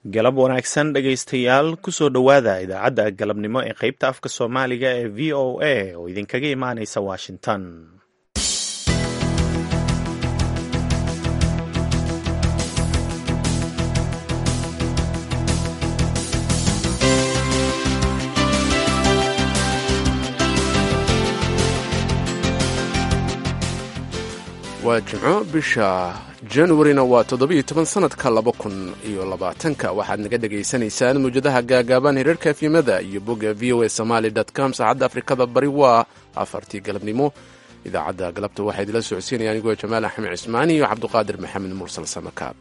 galab wanaagsan dhegaystayaal kusoo dhowaada idaacadda galabnimo ee qaybta afka soomaaliga ee v o a oo idinkaga imaanaysa washington waa jimco bisha januarina waa toddobiiyo toban sanadka laba kun iyo labaatanka waxaad naga dhagaysanaysaan mawjadaha gaagaaban hirarka efyimada iyo bogga v o a somaali com saacadda afrikada bari waa afartii galabnimo idaacadda galabta waxaa idila socodsiinaya anigoo jamaal axmed cismaani iyo cabduqaadir maxamed mursal samakaab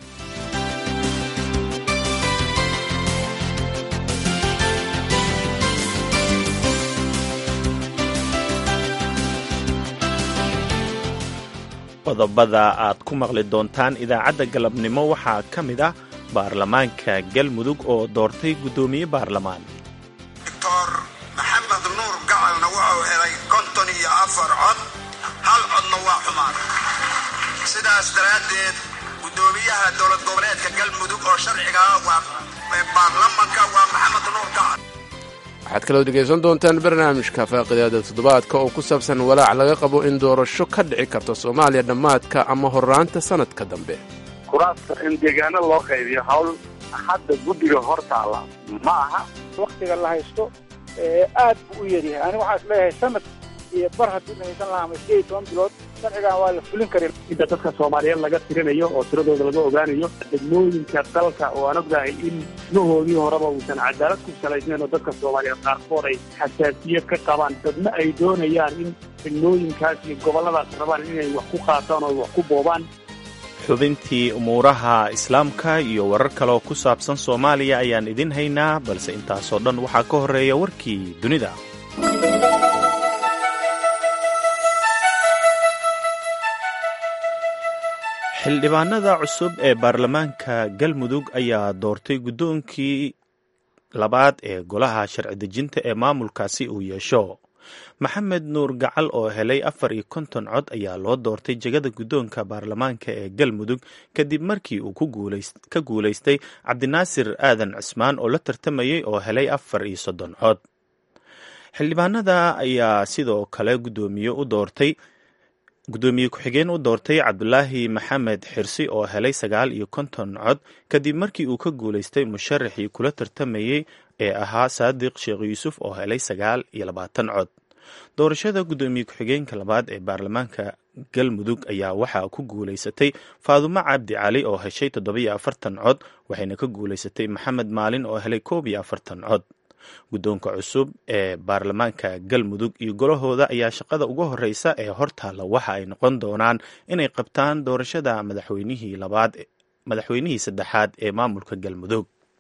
qodobada aad ku maqli doontaan idaacadda galabnimo waxaa ka mid ah baarlamaanka galmudug oo doortay guddoomiye baarlamaan doctor maxamed nuur gacalna wuxuu helay konton iyo afar cod hal codna waa xumaan sidaas daraaddeed guddoomiyaha dowlad goboleedka galmudug oo sharciga ah waa baarlamanka waa maxamed nuur gacal waxaad kaloo dhegaysan doontaan barnaamijka faaqidaada toddobaadka oo ku saabsan walaac laga qabo in doorasho ka dhici karto soomaaliya dhammaadka ama horraanta sannadka dambe kuraasta in deegaano loo qaybiyo hawl hadda guddiga hor taalla ma aha waktiga la haysto aad buu u yaryahay aniga waxaan isleeyahay sanad iyo bar haddii la haysan lahaa ama sideed iyo toban bilood sharcigan waa la fulin karin inta dadka soomaaliyeed laga tirinayo oo tiradooda laga ogaanayo degmooyinka dalka oo aan ognahay in nahoodii horeba uusan cadaalad ku salaysnayn oo dadka soomaaliyeed qaarkood ay xasaasiyad ka qabaan dadna ay doonayaan in degmooyinkaas iyo gobolladaas rabaan inay wax ku qaataan oo wax ku boobaan xubintii umuuraha islaamka iyo warar kaleoo ku saabsan soomaaliya ayaan idin haynaa balse intaasoo dhan waxaa ka horreeya warkii dunida xildhibaanada cusub ee baarlamaanka galmudug ayaa doortay guddoonkii labaad ee golaha sharci dejinta ee maamulkaasi uu yeesho maxamed nuur gacal oo helay afar iyo konton cod ayaa loo doortay jegada guddoonka baarlamaanka ee galmudug kadib markii uu ka guulaystay cabdinaasir aadan cismaan oo la tartamayay oo helay afar iyo soddon cod xildhibaanada ayaa sidoo kale guddoomiye u doortay guddoomiye ku-xigeen u doortay cabdulaahi maxamed xirsi oo helay sagaal iyo konton cod kadib markii uu ka guulaystay musharaxii kula tartamayey ee ahaa saadiq sheekh yuusuf oo helay sagaal iyo labaatan cod doorashada guddoomiye ku-xigeenka labaad ee baarlamaanka galmudug ayaa waxaa ku guulaysatay faadumo cabdi cali oo heshay toddobiyo afartan cod waxayna ka guulaysatay maxamed maalin oo helay koob iyo afartan cod guddoonka cusub ee baarlamaanka galmudug iyo golahooda ayaa shaqada ugu horeysa ee hortaalla waxa ay noqon doonaan inay qabtaan doorashada madaxweynihii labaad madaxweynihii saddexaad ee maamulka galmudug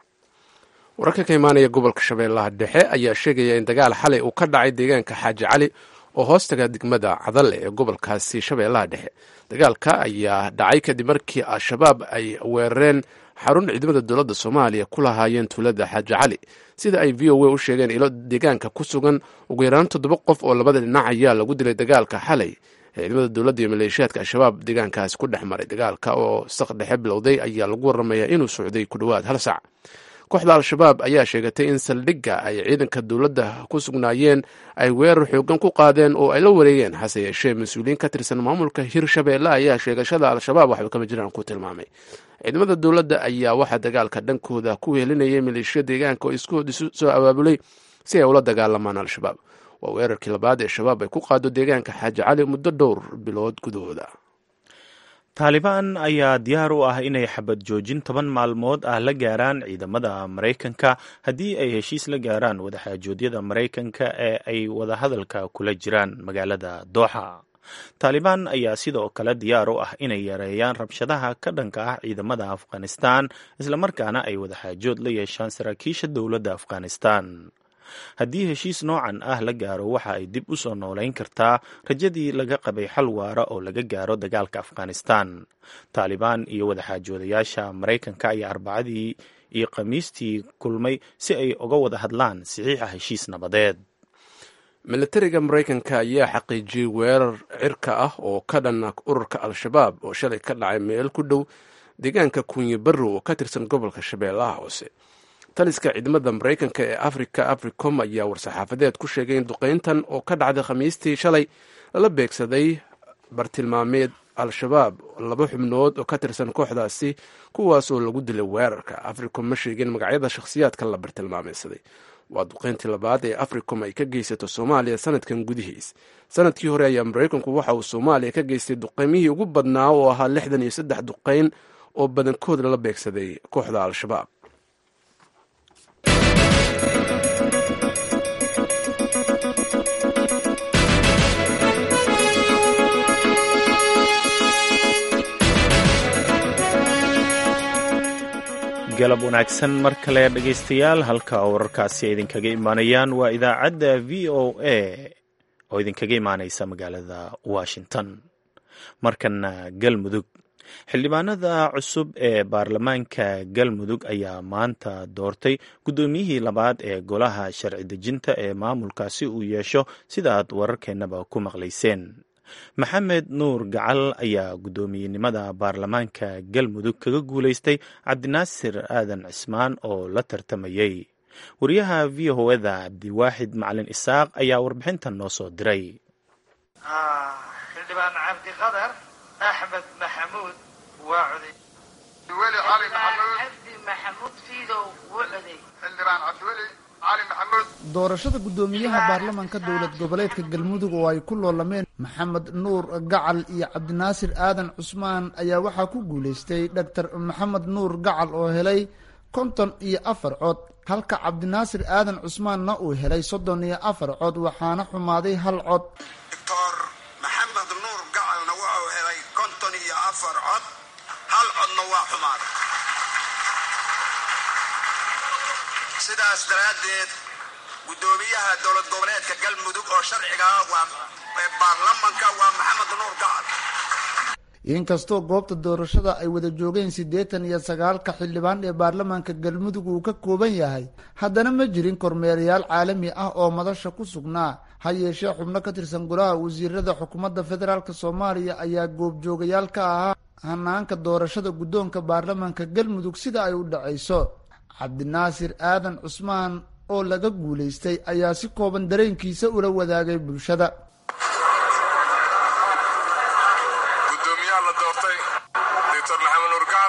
wararka ka imaanaya gobolka shabeellaha dhexe ayaa sheegaya in dagaal xalay uu ka dhacay deegaanka xaaji cali oo hoostaga degmada cadalle ee gobolkaasi shabeellaha dhexe dagaalka ayaa dhacay kadib markii al-shabaab ay weerareen xarun ciidamada dowladda soomaaliya ku lahaayeen tuulada xaaji cali sida ay v o a u sheegeen ilo deegaanka ku sugan ugu yaraan toddoba qof oo labada dhinac ayaa lagu dilay dagaalka xalay ee ciidamada dowladda iyo maleeshiyaadka al-shabaab deegaankaasi ku dhex maray dagaalka oo saq dhexe bilowday ayaa lagu waramayaa inuu socday ku dhowaad hal sac kooxda al-shabaab ayaa sheegatay in saldhigga ay ciidanka dowladda ku sugnaayeen ay weerar xoogan ku qaadeen oo ay la wareegeen hase yeeshee mas-uuliyiin ka tirsan maamulka hirshabeelle ayaa sheegashada al-shabaab waxba kama jiraan ku tilmaamay ciidamada dowladda ayaa waxaa dagaalka dhankooda ku helinayay maleeshiya deegaanka oo iskood isu soo abaabulay si ay ula dagaalamaan al-shabaab waa weerarkii labaad ee shabaab ay ku qaado deegaanka xaaji cali muddo dhowr bilood gudahooda taalibaan ayaa diyaar u ah inay xabad joojin toban maalmood ah la gaaraan ciidamada maraykanka haddii ay heshiis la gaaraan wadaxaajoodyada maraykanka ee ay wadahadalka kula jiraan magaalada dooxa taalibaan ayaa sidoo kale diyaar u ah inay yareeyaan rabshadaha ka dhanka ah ciidamada afghanistan islamarkaana ay wadaxaajood la yeeshaan saraakiisha dowladda afghanistan haddii heshiis noocan ah la gaaro waxa ay dib u soo noolayn kartaa rajadii laga qabay xal waara oo laga gaaro dagaalka afghanistan taalibaan iyo wadaxaajoodayaasha maraykanka ayaa arbacadii iyo khamiistii kulmay si ay uga wada hadlaan saxiixa heshiis nabadeed militariga maraykanka ayaa xaqiijiyey weerar cirka ah oo ka dhana ururka al-shabaab oo shalay ka dhacay meel ku dhow deegaanka kunyi barrow oo ka tirsan gobolka shabeellaha hoose taliska ciidamada maraykanka ee africa africom ayaa war-saxaafadeed ku sheegay in duqeyntan oo ka dhacday khamiistii shalay lala beegsaday bartilmaameed al-shabaab laba xubnood oo ka tirsan kooxdaasi kuwaas oo lagu dilay weerarka africom ma sheegin magacyada shakhsiyaadka la bartilmaameysaday waa duqeyntii labaad ee africom ay ka geysato soomaaliya sanadkan gudihiis sanadkii hore ayaa maraykanku waxa uu soomaaliya ka geystay duqeymihii ugu badnaa oo ahaa lixdan iyo saddex duqeyn oo badankood lala beegsaday kooxda al-shabaab galab wanaagsan mar kale dhegaystayaal halka wararkaasi ay idinkaga imaanayaan waa idaacadda v o a oo idinkaga imaanaysa magaalada washington markana galmudug xildhibaanada cusub ee baarlamaanka galmudug ayaa maanta doortay guddoomiyihii labaad ee golaha sharci dejinta ee maamulkaasi uu yeesho sida aad wararkeennaba ku maqlayseen maxamed nuur gacal ayaa guddoomiyenimada baarlamaanka galmudug kaga guulaystay cabdinaasir aadan cismaan oo la tartamayey wariyaha v o eda cabdiwaaxid macalin isaaq ayaa warbixintan noo soo diray xildhibaan cabdiqadar axmed maxamuud waa coday weli cali maxamuud cabdi maxamuud fiidow wuu coday xildhibaan cabdiweli cali maxamuud doorashada guddoomiyaha baarlamaanka dowlad goboleedka galmudug oo ay ku loolameen maxamed nuur gacal iyo cabdinaasir aadan cusmaan ayaa waxaa ku guulaystay doctor maxamed nuur gacal oo helay konton iyo afar cod halka cabdinaasir aadan cusmaanna uu helay soddon iyo afar cod waxaana xumaaday hal cod doctor maxamed nuur gacalna wuxuu helay konton iyo afar cod hal codna waa xumaaday sidaas daraaddeed guddoomiyaha dowlad goboleedka galmudug oo sharciga ah waa ee baarlamanka waa maxamed nuur gacal inkastoo goobta doorashada ay wada joogeen siddeetan iyo sagaalka xildhibaan ee baarlamaanka galmudug uu ka kooban yahay haddana ma jirin kormeerayaal caalami ah oo madasha ku sugnaa ha yeeshee xubno ka tirsan golaha wasiirada xukuumadda federaalk soomaaliya ayaa goobjoogayaal ka ahaa hanaanka doorashada guddoonka baarlamaanka galmudug sida ay u dhacayso cabdinaasir aadan cusmaan oo laga guulaystay ayaa si kooban dareenkiisa ula wadaagay bulshada gudoomiyaha la doortay doctor maxamed nuur gacal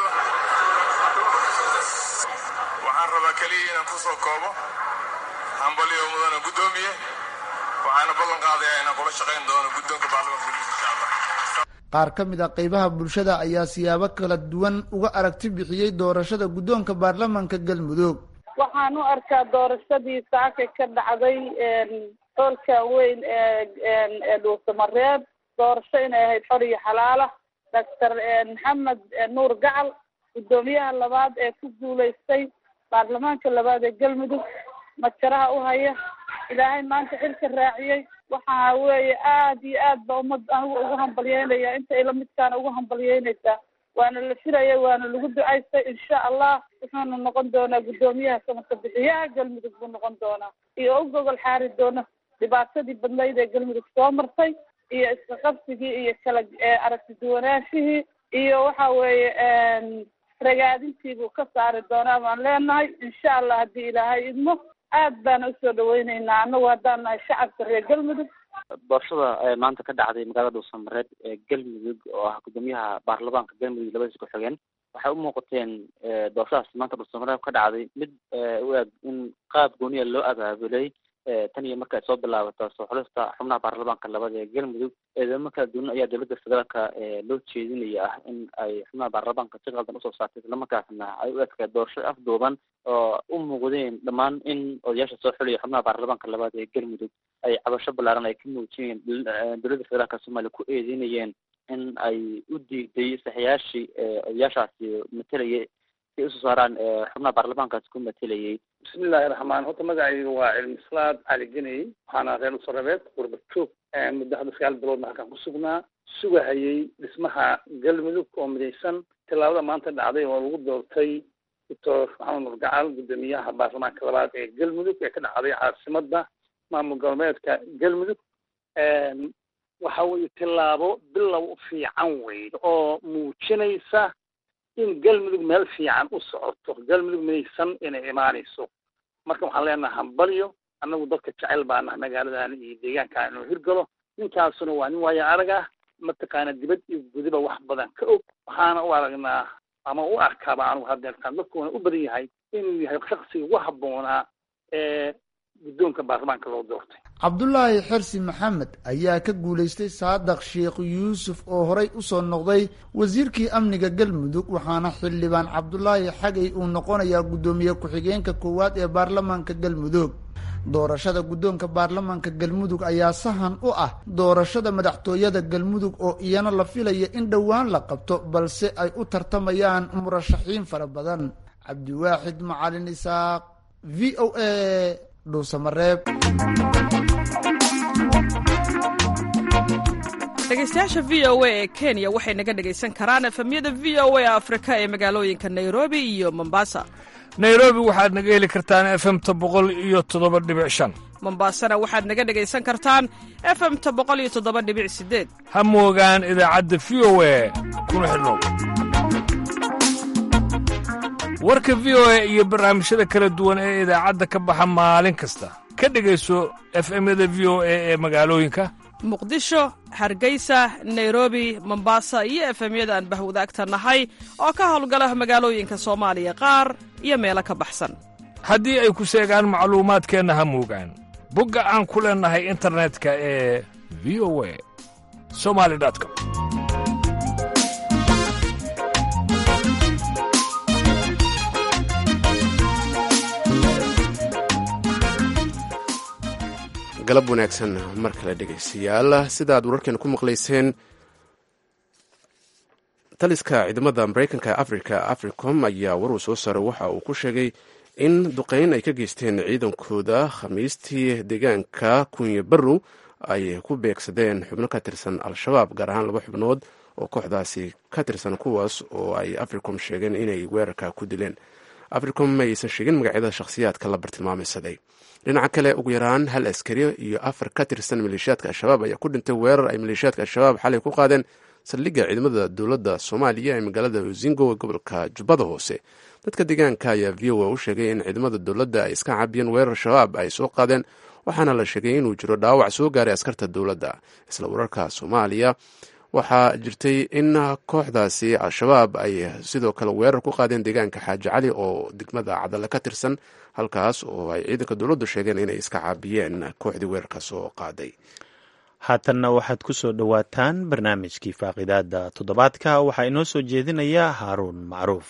waxaan rabaa keliya inaan ku soo koobo hambaliyo mudana guddoomiye waxaana ballan qaadayaa inaan kula shaqayn doono guddoonka baarlamaanka gudihiisa insha allah qaar ka mid a qeybaha bulshada ayaa siyaabo kala duwan uga aragti bixiyey doorashada guddoonka baarlamaanka galmudug waxaan u arkaa doorashadii saaka ka dhacday xoolka weyn ee dhuusamareeb doorasho inay ahayd xor iyo xalaala doctor maxamed nuur gacal guddoomiyaha labaad ee ku guulaystay baarlamaanka labaad ee galmudug majaraha u haya ilaahay maanta xilka raaciyey waxa weeye aad iyo aad ba ummad anigu ugu hambalyeynaya inta ila midkaana ugu hambalyeynaysaa waana la filaya waana lagu ducaystay insha allah wuxuuna noqon doonaa guddoomiyaha samaka bixiyaha galmudug buu noqon doonaa iyo u gogol xaari doona dhibaatadii badnayd ee galmudug soo martay iyo iska qabsigii iyo kala aragti duwanaashihii iyo waxa weeye ragaadintii buu ka saari doonaa baan leenahay insha allah haddii ilaahay idmo aad baana usoo dhaweyneynaa anagu haddaan nahay shacabka reer galmudug doorashada maanta ka dhacday magaalada dhuusamareed ee galmudug oo ah guddoomiyaha baarlamaanka galmudug labadiisa ku-xigeen waxay u muuqateen doorashadaas maanta dhuusamareed ka dhacday mid u eg in qaab gooniya loo abaabulay tan iyo marka ay soo bilaabato soo xulista xubnaha baarlamaanka labada ee galmudug eedamo kala duwan ayaa dowladda federaalka loo jeedinaya ah in ay xubnaha baarlamaanka si qaldan usoo saartay islamarkaasna ay u egtahay doorasho afduuban oo u muuqdeen dhammaan in odayaasha soo xulaya xubnaha baarlamaanka labaad ee galmudug ay cabasho ballaaran ay ka muujiyeen dowladda federaalka soomaaliya ku eedeynayeen in ay u diiday saxiyaashii odayaashaasi matalayay si usoo saaraan xubnaha baarlamaankaasi ku matalayay bismillahi raxmaan horta magacayga waa cilmislaad cali geney waxaana reer usarabeed qurbad joog muddo hadda sagaal biloodna halkaan ku sugnaa sugahayay dhismaha galmudug oo midaysan tillaabada maanta dhacday oo lagu doortay doctor maxamed nur gacal guddoomiyaha baarlamaanka labaad ee galmudug ee ka dhacday caasimadda maamul goboleedka galmudug waxa weeye tillaabo bilow fiican wey oo muujinaysa in galmudug meel fiican u socoto galmudug midaysan inay imaanayso marka waxaan leenaha hambalyo annagu dadka jecel baa naha magaaladan iyo deegaankan inuu hirgalo ninkaasuna waa nin waayo arag ah mataqaana dibad iyo gudiba wax badan ka og waxaana u aragnaa ama u arkaaba anugu hadeertaan dadkuuna u badan yahay inuu yahay shaksiga ugu habboonaa ee guddoonka baarlamaanka loo doortay cabdulaahi xersi maxamed ayaa ka guulaystay saadaq sheekh yuusuf oo horey usoo noqday wasiirkii amniga galmudug waxaana xildhibaan cabdulaahi xagay uu noqonayaa guddoomiye ku-xigeenka koowaad ee baarlamaanka galmudug doorashada guddoonka baarlamaanka galmudug ayaa sahan u ah doorashada madaxtooyada galmudug oo iyana la filaya in dhowaan la qabto balse ay u tartamayaan murashaxiin fara badan cabdiwaaxid macalin isaaq v o a dhuusamareeb dhegeystayaasha v o a ee kenya waxay naga dhegaysan karaan efemyada v o a afrika ee magaalooyinka nairobi iyo mombasa nairobi waxaad naga heli kartaan efemta boqol iyo toddoba dhibic shan mombasana waxaad naga dhegaysan kartaan efemta boqol iyo toddoba dhibic sideed ha moogaan idaacadda v o a kuna xidhnow warka v o a iyo barnaamijyada kala duwan ee idaacadda ka baxa maalin kasta ka dhegayso efemyada v o a ee magaalooyinka muqdisho hargeysa nairobi mombasa iyo efemyada aan bahwadaagta nahay oo ka howlgala magaalooyinka soomaaliya qaar iyo meelo ka baxsan haddii ay ku seegaan macluumaadkeenna ha moogaan bogga aan ku leennahay internetka ee v o a somali com galab wanaagsan mar kale dhegaystayaal sidaad wararkeena ku maqlayseen taliska ciidamada maraykanka ee africa africom ayaa waruu soo saaray waxa uu ku sheegay in duqeyn ay ka geysteen ciidankooda khamiistii deegaanka kunye barrow ay ku beegsadeen xubno ka tirsan al-shabaab gaar ahaan laba xubnood oo kooxdaasi ka tirsan kuwaas oo ay africom sheegeen inay weerarka ku dileen africom ma aysan sheegin magacyada shakhsiyaadka la bartilmaameysaday dhinaca kale ugu yaraan hal askari iyo afar ka tirsan maleeshiyaadka al-shabaab ayaa ku dhintay weerar ay maleeshiyaadka al-shabaab xalay ku qaadeen saldhigga ciidamada dowladda soomaaliya ee magaalada uzingo ee gobolka jubbada hoose dadka deegaanka ayaa v o a u sheegay in ciidamada dowladda ay iska cabiyeen weerar shabaab ay soo qaadeen waxaana la sheegay inuu jiro dhaawac soo gaaray askarta dowladda isla wararka soomaaliya waxaa jirtay in kooxdaasi al-shabaab ay sidoo kale weerar ku qaadeen deegaanka xaaji cali oo degmada cadale ka tirsan halkaas oo ay ciidanka dowladdu sheegeen inay iska caabiyeen kooxdii weerarka soo qaaday haatanna waxaad ku soo dhowaataan barnaamijkii faaqidaada toddobaadka waxaa inoo soo jeedinaya haaruun macruuf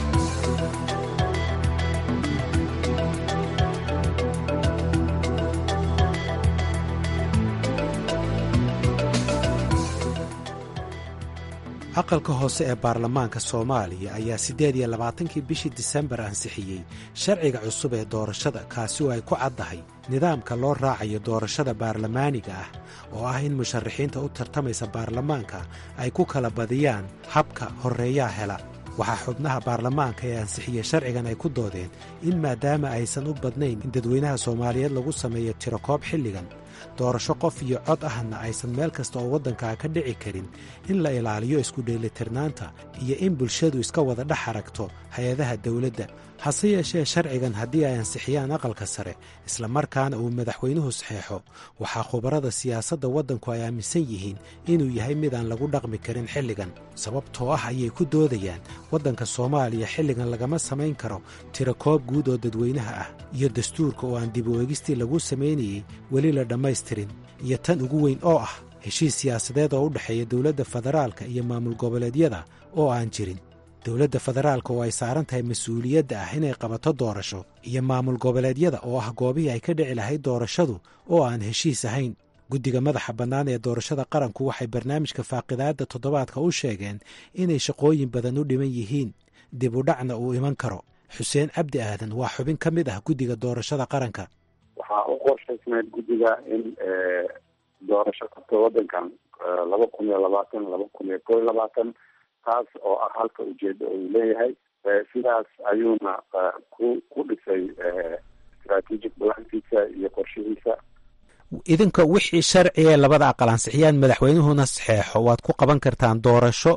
aqalka hoose ee baarlamaanka soomaaliya ayaa siddeed iyo labaatankii bishii disembar ansixiyey sharciga cusub ee doorashada kaasi oo ay ku caddahay nidaamka loo raacayo doorashada baarlamaaniga ah oo ah in musharaxiinta u tartamaysa baarlamaanka ay ku kala badiyaan habka horreeyaa hela waxaa xubnaha baarlamaanka ee ansixiyey sharcigan ay ku doodeen in maadaama aysan u badnayn in dadweynaha soomaaliyeed lagu sameeyo tirokoob xilligan doorasho qof iyo cod ahna aysan meel kasta oo waddankaa ka dhici karin in la ilaaliyo isku dheelitirnaanta iyo in bulshadu iska wada dhex aragto hay-adaha dawladda hase yeeshee sharcigan haddii ay ansixiyaan aqalka sare islamarkaana uu madaxweynuhu saxeexo waxaa khubarada siyaasadda waddanku ay aaminsan yihiin inuu yahay mid aan lagu dhaqmi karin xilligan sababtoo ah ayay ku doodayaan waddanka soomaaliya xilligan lagama samayn karo tirakoob guud oo dadweynaha ah iyo dastuurka oo aan dib u eegistii lagu samaynayey weli la dhammaystirin iyo tan ugu weyn oo ah heshiis siyaasadeed oo u dhexeeya dowladda federaalka iyo maamul goboleedyada oo aan jirin dowladda federaalka oo ay saaran tahay mas-uuliyadda ah inay qabato doorasho iyo maamul goboleedyada oo ah goobihii ay ka dhici lahayd doorashadu oo aan heshiis ahayn guddiga madaxa bannaan ee doorashada qaranku waxay barnaamijka faaqidaadda toddobaadka u sheegeen inay shaqooyin badan u dhiman yihiin dib u dhacna uu iman karo xuseen cabdi aadan waa xubin ka mid ah guddiga doorashada qaranka waxaa u qorshaysnayd guddiga in doorasho kasto waddankan laba kun iyo labaatan laba kun iyo koo iyo labaatan taas oo ah halka ujeeda uu leeyahay sidaas ayuuna ku ku dhisay strategic balankiisa iyo qorshihiisa idinka wixii sharci ee labada aqal ansixiyaan madaxweynuhuna saxeexo waad ku qaban kartaan doorasho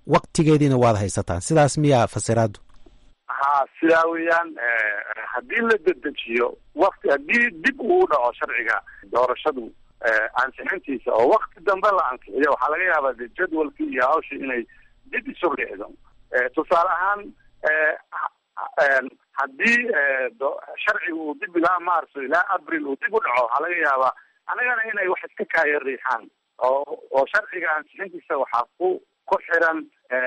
waktigeediina waad haysataan sidaas miyaa fasiraadu ha sidaa weeyaan haddii la dedejiyo wakti haddii dib uu dhaco sharciga doorashadu ansixintiisa oo wakti dambe la ansixiyo waxaa laga yaabaa de jadwalkii iyo hawshii inay dib isu dhicdo tusaale ahaan haddii sharciga uu dib ilaa marso ilaa abril uu dib u dhaco waxaa laga yaabaa anagana inay wax iska kaaya riixaan oo oo sharciga ansixintiisa waxaa ku ku xiran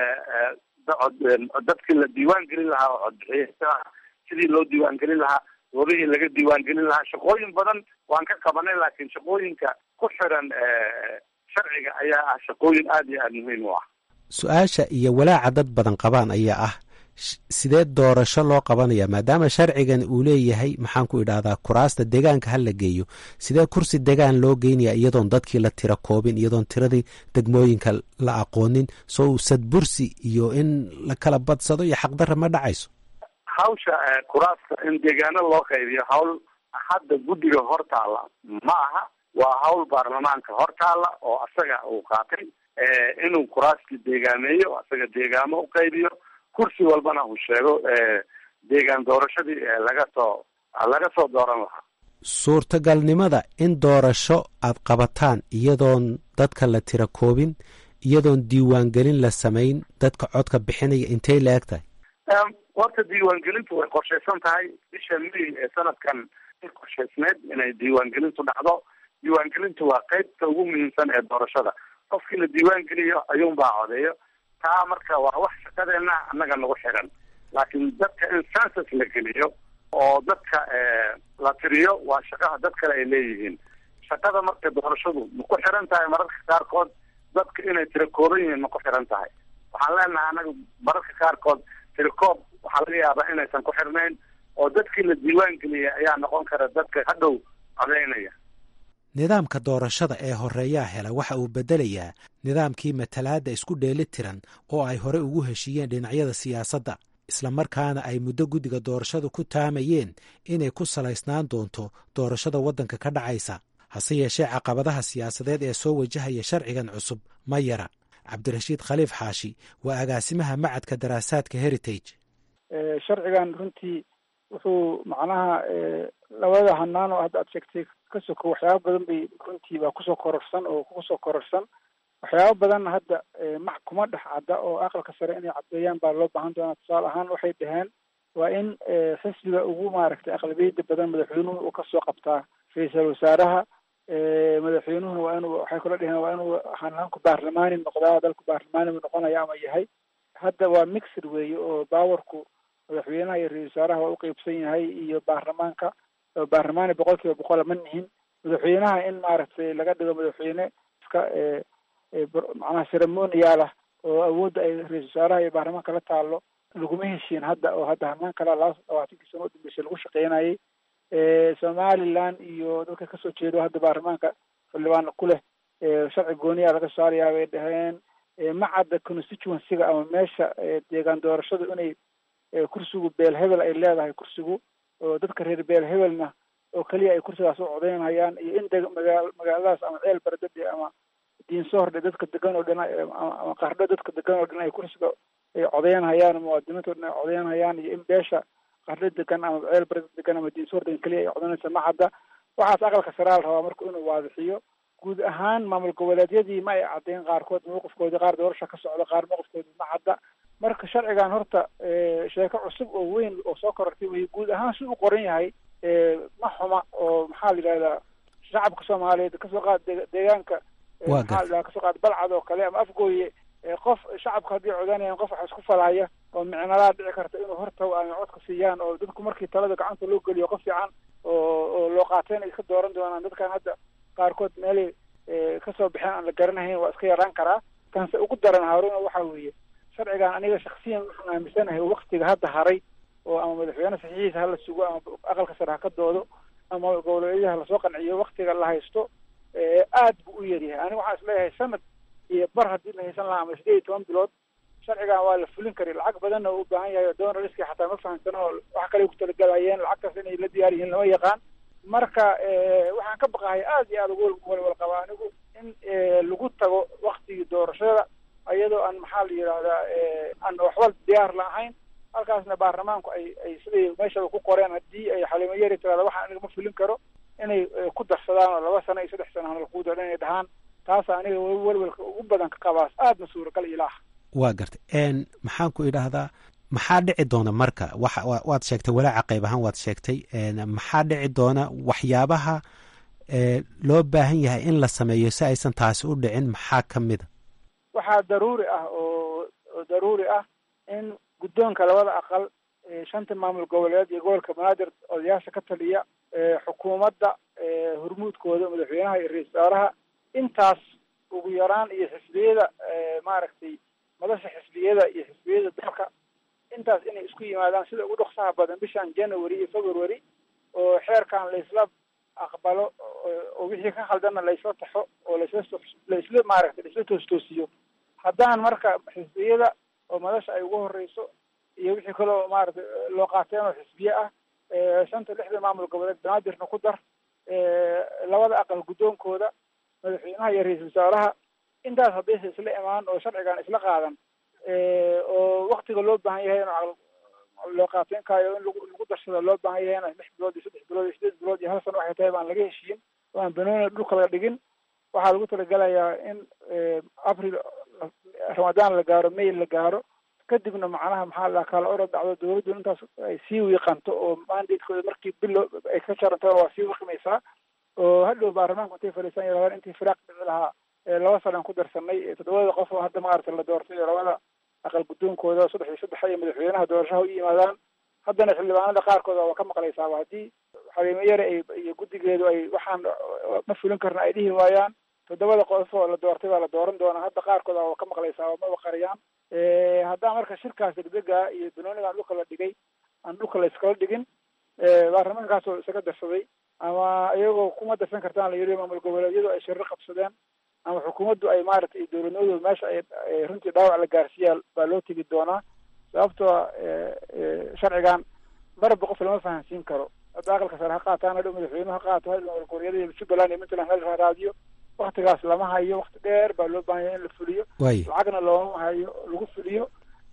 dadkii la diiwaan gelin lahaa oo codbixiya sidii loo diiwaan gelin lahaa goobihii laga diiwaan gelin lahaa shaqooyin badan waan ka qabanay laakiin shaqooyinka ku xiran sharciga ayaa ah shaqooyin aada iyo aada muhiim u ah su-aasha iyo walaaca dad badan qabaan ayaa ah sidee doorasho loo qabanaya maadaama sharcigan uu leeyahay maxaan ku idhahdaa kuraasta deegaanka ha la geeyo sidee kursi degaan loo geynaya iyadoon dadkii la tira koobin iyadoon tiradii degmooyinka la aqoonin soo sadbursi iyo in la kala badsado iyo xaqdarra ma dhacayso hawsha kuraasta in deegaano loo qaybiyo hawl hadda guddiga hortaalla ma aha waa hawl baarlamaanka hortaalla oo asaga uu qaatay inuu kuraaskii deegaameeyo asaga deegaamo u qaybiyo kursi walbana uu sheego deegaan doorashadii laga soo laga soo dooran lahaa suurtagalnimada in doorasho aad qabataan iyadoon dadka la tira koobin iyadoon diiwaangelin la samayn dadka codka bixinaya intay la eg tahay horta diiwaangelintu way qorshaysan tahay bisha may ee sanadkan qorshaysneed inay diiwaangelintu dhacdo diiwaangelintu waa qeybta ugu muhiimsan ee doorashada qofkii la diiwaan geliyo ayuunbaa codeeyo taa marka waa wax shaqadeena annaga nagu xiran laakiin dadka in census la geliyo oo dadka la tiriyo waa shaqaha dad kale ay leeyihiin shaqada marka doorashadu ma ku xiran tahay mararka qaarkood dadka inay tiro kooban yihiin ma ku xiran tahay waxaan leenahay annaga mararka qaarkood tirikoob waxaa laga yaabaa inaysan ku xirnayn oo dadkii la diiwaan geliyay ayaa noqon kara dadka hadhow codeynaya nidaamka doorashada ee horeeyaa hela waxa uu beddelayaa nidaamkii matalaadda isku dheeli tiran oo ay hore ugu heshiiyeen dhinacyada siyaasadda islamarkaana ay muddo guddiga doorashadu ku taamayeen inay ku salaysnaan doonto doorashada waddanka ka dhacaysa hase yeeshee caqabadaha siyaasadeed ee soo wajahaya sharcigan cusub ma yara cabdirashiid khaliif xaashi waa agaasimaha macadka daraasaadka heritage sharcigan runtii wuxuu macnaha labada hanaan oo hadda aad sheegtay ka soko waxyaaba badan bay runtii baa kusoo kororsan oo kusoo kororsan waxyaaba badan hadda mac kuma dhex cadda oo aqalka sare inay caddeeyaan baa loo baahan doonaa tusaale ahaan waxay dhaheen waa in xisbiga ugu maaragtay aqlabiyada badan madaxweynuhu uu kasoo qabtaa ra-iisal wasaaraha madaxweynuhuna waa inuu waxay kula dheheen waa inuu hanaanku baarlamaani noqdaa dalku baarlamaani buu noqonaya ama yahay hadda waa mixed weeye oo baawarku madaxweynaha iyo ra-isul wasaaraha waa uqeybsan yahay iyo baarlamaanka baarlamaani boqol kiiba boqola ma nihin madaxweynaha in maaragtay laga dhigo madaxweyne iska macnaha ceremonial ah oo awoodda ay ra-isul wasaaraha iyo baarlamaanka la taalo laguma heshiin hadda oo hadda hanaan kala laba labaatankii sano udambeysay lagu shaqeynayay somaliland iyo dadka kasoo jeedo hadda baarlamaanka xildhibaana ku leh sharci gooniyaa laga saarayaa bay dhaheen macadda constituencyga ama meesha deegaan doorashadu inay kursigu beel hebel ay leedahay kursigu oo dadka reer beel hebelna oo keliya ay kursigaas u codeynayaan iyo in deg magaa magaaladaas ama ceel baradade ama diinsohordhe dadka degan oo dhan ama qardho dadka degan oo dhan ay kursiga ay codeynhayaan muwaadiniinta o dhan ay codeynhayaan iyo in beesha qardho degan ama ceel barada degan ama diinsohor degan keliya ay codeynaysa macadda waxaas aqalka saraa la rabaa marka inuu waadixiyo guud ahaan maamul goboleedyadii ma ay caddeyn qaarkood mawqifkoodii qaar doorasha ka socda qaar mawqifkoodii ma cadda marka sharcigan horta sheeko cusub oo weyn oo soo korortay wey guud ahaan si u qoran yahay ma xuma oo maxaa la yidhahdaa shacabka soomaaliyeed kasoo qaad deegaanka maxaa la kasoo qaad balcad oo kale ama afgooye qof shacabka haddii codanayaan qof wax isku falaya oo micnalaa dhici karta inuu horta ama codka siiyaan oo dadku markii talada gacanta loo geliyo qof fiican oo oo loo qaatayna iska dooran doonaan dadkan hadda qaarkood meelay kasoo baxeen aan la garanahayn waa iska yaraan karaa kanse ugu daran haaruna waxa weeye sharcigan aniga shaksiyan waxaan aaminsanahay waktiga hadda haray oo ama madaxweyne saxiixiisa hala sugo ama aqalka sare ha ka doodo ama goboleedyada lasoo qanciyo waktiga la haysto aad buu u yaryahay aniga waxaan isleeyahay sanad iyo bar haddii la haysan lahaa ama sideed iyo toban bilood sharcigan waa la fulin kari lacag badanna u baahan yahay donaliski xataa ma fahamsano oo wax kale ku talagalayeen lacagtaas inay la diyaar yihiin lama yaqaan marka waxaan ka baqahay aad iyo aad ugu walwal qabaa anigu in lagu tago waktigii doorashada iyadoo aan maxaa la yidhahdaa aan waxba diyaar la ahayn halkaasna baarlamaanku ay ay siday meeshaba ku qoreen haddii ay xalimo yari tirahda waxaan aniga ma fulin karo inay ku darsadaan oo laba sano iyo saddex sano halkuu doodan inay dhahaan taasa aniga welwelka ugu badan ka qabaas aadna suuragal ilaah waa gartay maxaan ku idhaahdaa maxaa dhici doona marka wa waad sheegtay walaaca qayb ahaan waad sheegtay maxaa dhici doona waxyaabaha loo baahan yahay in la sameeyo si aysan taasi u dhicin maxaa ka mida waxaa daruuri ah oo oo daruuri ah in guddoonka labada aqal shanta maamul goboleed iyo gobolka banaadir odayaasha ka taliya xukuumadda hormuudkooda madaxweynaha iyo ra-isul wasaaraha intaas ugu yaraan iyo xisbiyada maaragtay madasha xisbiyada iyo xisbiyada dalka intaas inay isku yimaadaan sida ugu dhoksaha badan bishan january iyo february oo xeerkan laysla aqbalo oo wixii ka khaldanna laysla taxo oo laysla laysla maaragtay laysla toostoosiyo haddaan marka xisbiyada oo madasha ay ugu horeyso iyo wixii kale oo maaragtay loo qaateen oo xisbiye ah shanta lixda maamul goboleed banaadirna ku dar labada aqal guddoonkooda madaxweynaha iyo ra-iisul wasaaraha intaas haddaysa isla imaan oo sharcigan isla qaadan oo waktiga loo baahan yahay in loo qaateenkaayo in lagu lagu darsado loo baahan yahay in lix bilood iyo saddex bilood iyo sideed bilood iyo hal sano waxay tahay baan laga heshiin oo aan banooni dhulka la dhigin waxaa lagu talagelayaa in april ramadaan la gaaro may la gaaro kadibna macnaha maxaa la kala orod dhacdo dawladdu intaas ay sii wiiqanto oo mandatekooda markii bilo ay ka jarantona waa sii wiiqimaysaa oo hadhow baarlamaanku intay fadhiisan yaraadaan intii firaaq dhici lahaa laba sanaan ku darsanay toddobada qof oo hadda maaragtay la doortay oo labada aqal guddoonkooda saddex iyo saddex iyo madaxweynaha doorashaha u yimaadaan haddana xildhibaanada qaarkood waa ka maqlaysaaba haddii xaliimo yare ay iyo guddigeedu ay waxaan ma fulin karna ay dhihi waayaan toddobada qof oo la doortay baa la dooran doonaa hadda qaarkood waa ka maqlaysaaba maba qariyaan haddaan marka shirkaas degdega iyo banoonigaan dhulka la dhigay aan dhulka la iskala dhigin baarlamaankaasoo isaga darsaday ama iyagoo kuma darsan kartaan la yiri maamul goboleedyadu ay shirro qabsadeen ama xukuumaddu ay maaragtay dowladnimadooda meesha ay runtii dhaawac la gaarsiiyaa baa loo tegi doonaa sababtoo sharcigan marba qof lama fahansiin karo hadda aqalka sare ha qaataan hadhow madaxweynuhu ha qaato hadhow goboleedyada iyo jubbaland iyo puntland hal raadiyo waktigaas lama hayo wakti dheer baa loo baahan yahay in la fuliyo lacagna looma hayo lagu fuliyo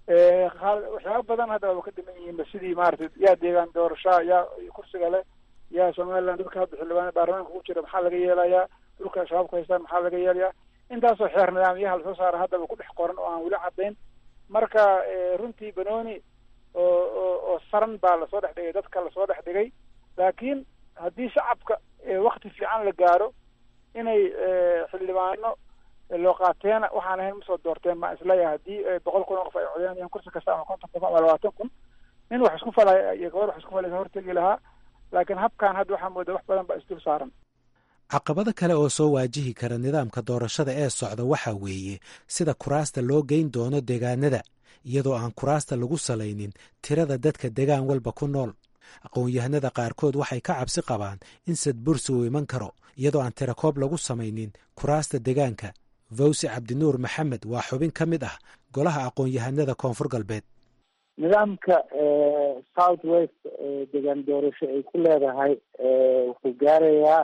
waxyaaba badan hadda waaba ka dhiman yihiinba sidii maaragtay yaa deegaan doorashaa yaa kursiga leh yaa somaliland dadka hadda xildhibaan baarlamaanka ku jira maxaa laga yeelayaa dhulka shabaabku haystaan maxaa laga yeelayaa intaasoo xeer nidaamyaha lasoo saara haddaba ku dhex qoran oo aan weli caddayn marka runtii banooni oo oo oo saran baa lasoo dhex dhigay dadka lasoo dhex dhigay laakiin haddii shacabka wakti fiican la gaaro inay xildhibaano loo qaateena waxaan ahayn masoo doorteen baan isleeyahay haddii boqol kun oo qof ay codeynayaan kursi kasta ama konton kun ama labaatan kun nin wax isku falaya iyo gabar wax isku falaysa hortegi lahaa laakiin habkan hadda waxaa moodaa wax badan baa isdul saaran caqabado kale oo soo waajihi kara nidaamka doorashada ee socda waxaa weeye sida kuraasta loo geyn doono deegaanada iyadoo aan kuraasta lagu salaynin tirada dadka degaan walba ku nool aqoon-yahanada qaarkood waxay ka cabsi qabaan in sadbursi uu iman karo iyadoo aan tirakoob lagu samaynin kuraasta degaanka vawsi cabdinuur maxamed waa xubin ka mid ah golaha aqoon-yahanada koonfur galbeed nidaamka south west degaan doorasho ay ku leedahay wuxuu gaarayaa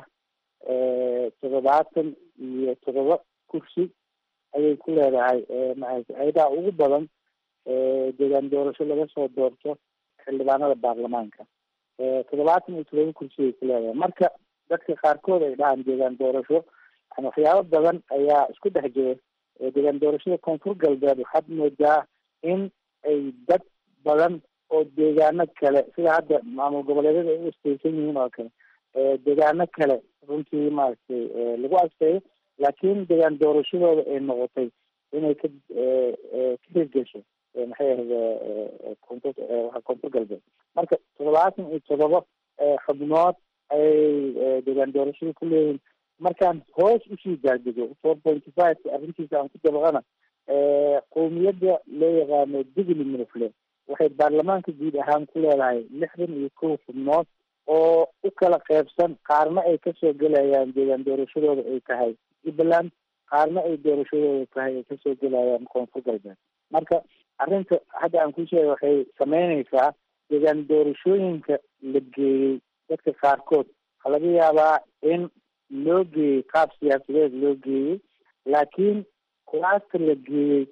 toddobaatan iyo toddoba kursi ayay ku leedahay ayadaha ugu badan degaan doorasho laga soo doorto xildhibaanada baarlamaanka toddobaatan iyo toddoba kursi ay ku leedahay marka dadka qaarkood ay dhahaan deegaan doorasho yani waxyaabo badan ayaa isku dhex jira deegaan doorashada koonfur galbeed waxaad moodaa in ay dad badan oo deegaano kale sida hadda maamul goboleedyada ay u asteysan yihiin oo kale deegaano kale runtii maaragtay lagu adkeeyo laakiin deegaan doorashadooda ay noqotay inay ka ka hirgesho maxay ahda koonfur koonfur galbeed marka toddobaatan iyo toddoba xubnood ayay deegaan doorashada ku leeyihin markaan hoos usii daadego four pointy five arrintiisa aan ku dabaqana qowmiyadda loo yaqaano digli minufle waxay baarlamaanka guud ahaan ku leedahay lixdan iyo kow xubnood oo u kala qeybsan qaarna ay kasoo gelayaan deegaan doorashadooda ay tahay jubbaland qaarna ay doorashadooda tahay ay kasoo gelayaan koonfur galbeed marka arrinta hadda aan ku sheegay waxay sameyneysaa deegaan doorashooyinka la geeyey dadka qaarkood waxaa laga yaabaa in loo geeyey qaab siyaasadeed loo geeyey laakiin kuraasta la geeyey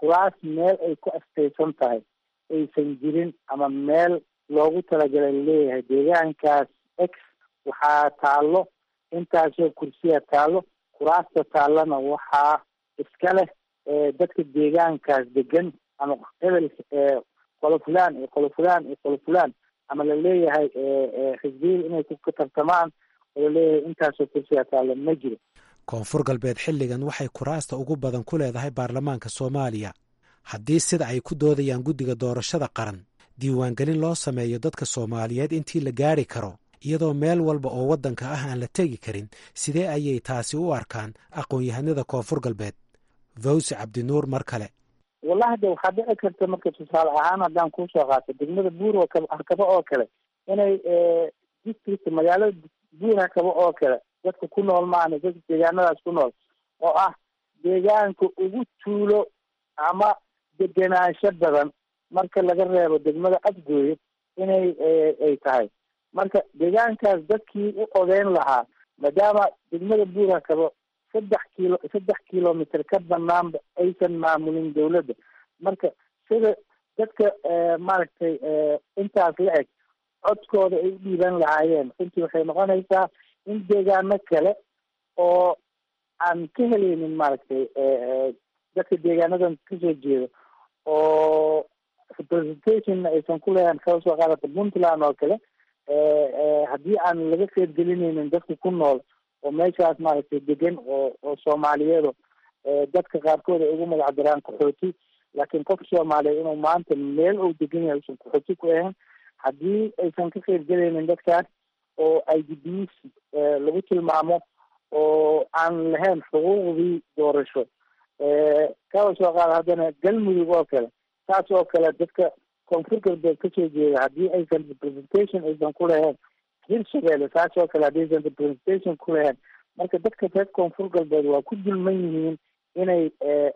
kuraas meel ay ku astaysan tahay aysan jirin ama meel loogu talagalay leeyahay deegaankaas x waxaa taallo intaasoo kursiya taallo kuraasta taallana waxaa iska leh dadka deegaankaas degan ama hebel qolo fulaan iyo qolo fulaan iyo qolo fulaan ama laleeyahay xisbiyada inay ka tartamaan oo laleeyahay intaasoo kursiya taallo ma jiro koonfur galbeed xilligan waxay kuraasta ugu badan ku leedahay baarlamaanka soomaaliya haddii sida ay ku doodayaan guddiga doorashada qaran diiwaangelin loo sameeyo dadka soomaaliyeed intii la gaari karo iyadoo meel walba oo waddanka ah aan la tegi karin sidee ayay taasi u arkaan aqoon-yahanada koonfur galbeed vawsi cabdinuur mar kale wallahi de waxaa dhici karta marka tusaale ahaan haddaan kuusoo qaato degmada buur oo kale hakabo oo kale inay district magaalada buur hakabo oo kale dadka ku nool maana dadka deegaanadaas ku nool oo ah deegaanka ugu tuulo ama degenaansho badan marka laga reebo degmada afgooye inay ay tahay marka deegaankaas dadkii u odeyn lahaa maadaama degmada buur hakabo saddex kilo saddex kilomitr ka banaanba aysan maamulin dawladda marka sida dadka maaragtay intaas la eg codkooda ay u dhiiban lahaayeen runtii waxay noqonaysaa in deegaano kale oo aan ka helaynin maaragtay dadka deegaanadan kasoo jeeda oo representationna aysan ku leeyahan kala soo qaadata puntland oo kale haddii aan laga qeybgelinaynin dadka ku nool oo meeshaas maaragtay degan oo oo soomaaliyeedo dadka qaarkood ay ugu magac daraan qaxooti laakiin qof soomaaliyeed inuu maanta meel uu degan yahay usan qaxooti ku ahayn haddii aysan ka qeybgelaynin dadkaas oo i d b lagu tilmaamo oo aan lahayn xuquuqdii doorasho kaba soo qaada haddana galmudug oo kale saas oo kale dadka koonfur galbeed kasoo jeeda haddii aysan representation aysan ku lahayn hirshabeelle saas oo kale haddii aysan representation ku lahayn marka dadka reer koonfur galbeed waa ku dulman yihiin inay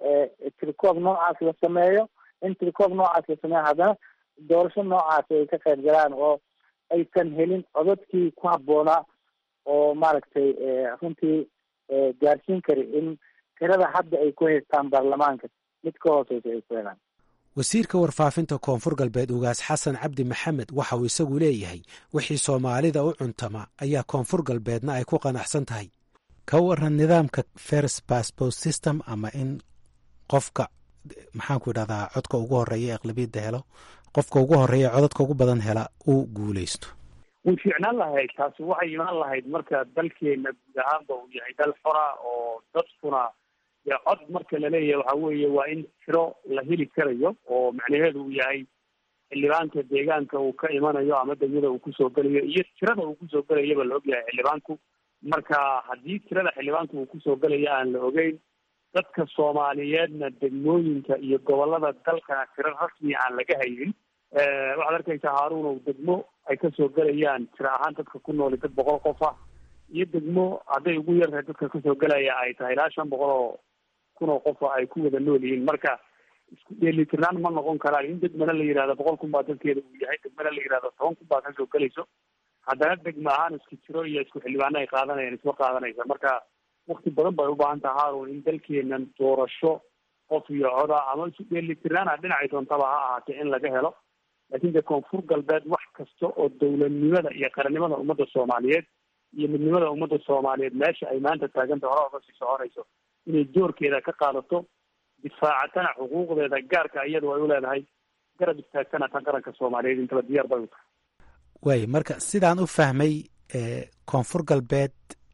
tirikoob noocaas la sameeyo in tirikoob noocaas la sameeyo haddana doorasho noocaas ay ka qayb galaan oo aysan helin codadkii ku habboonaa oo maaragtay runtii gaarsiin kara in tirada hadda ay ku haystaan baarlamaanka mid ka hooseysa ay ku helaan wasiirka warfaafinta koonfur galbeed ugaas xasan cabdi maxamed waxa uu isagu leeyahay wixii soomaalida u cuntama ayaa koonfur galbeedna ay ku qanacsan tahay ka waran nidaamka first passport system ama in qofka maxaanku idhahdaa codka ugu horeeya aqlabiyadda helo qofka ugu horeeya codadka ugu badan hela uu guuleysto way fiicnaan lahayd taasi waxay imaan lahayd marka dalkeena guud ahaanba uu yahay dal xora oo dadkuna dee cod marka laleeyahay waxa weeye waa in tiro la heli karayo oo macnaheedu uu yahay xildhibaanka deegaanka uu ka imanayo ama degmada uu kusoo gelayo iyo tirada uu kusoo gelayaba la ogyahay xildhibaanku marka haddii tirada xildhibaanka uu kusoo gelaya aan la ogeyn dadka soomaaliyeedna degmooyinka iyo gobolada dalkana tiro rasmiya aan laga haynin waxaad arkaysaa haaruunow degmo ay kasoo gelayaan tiro ahaan dadka ku nooli dad boqol qof ah iyo degmo hadday ugu yartahay dadka kasoo gelaya ay tahay ilaa shan boqol oo kun oo qofa ay ku wada nool yihiin marka isku dheelitirnaan ma noqon karaan in degmana la yihahdo boqol kun baa dalkeeda uu yahay degmana la yihahdo toban kun baa kasoo gelayso haddana degma ahaan isku jiro iyo isku xildhibaano ay qaadanayaan isma qaadanaysa marka wakti badan bay ubaahan taha haarun in dalkeenan doorasho qof iyo coda ama isu dheelitirnaana dhinacay doontaba ha ahaatee in laga helo laakiin dee koonfur galbeed wax kasta oo dowladnimada iyo qarannimada ummadda soomaaliyeed iyo midnimada ummadda soomaaliyeed meesha ay maanta taaganta hore oga sii soconayso inay doorkeeda ka qaadato difaacatana xuquuqdeeda gaarka iyadu ay u leedahay garab istaagtana tan qaranka soomaaliyeed intaba diyaar bay u tahay waay marka sidaan u fahmay koonfur galbeed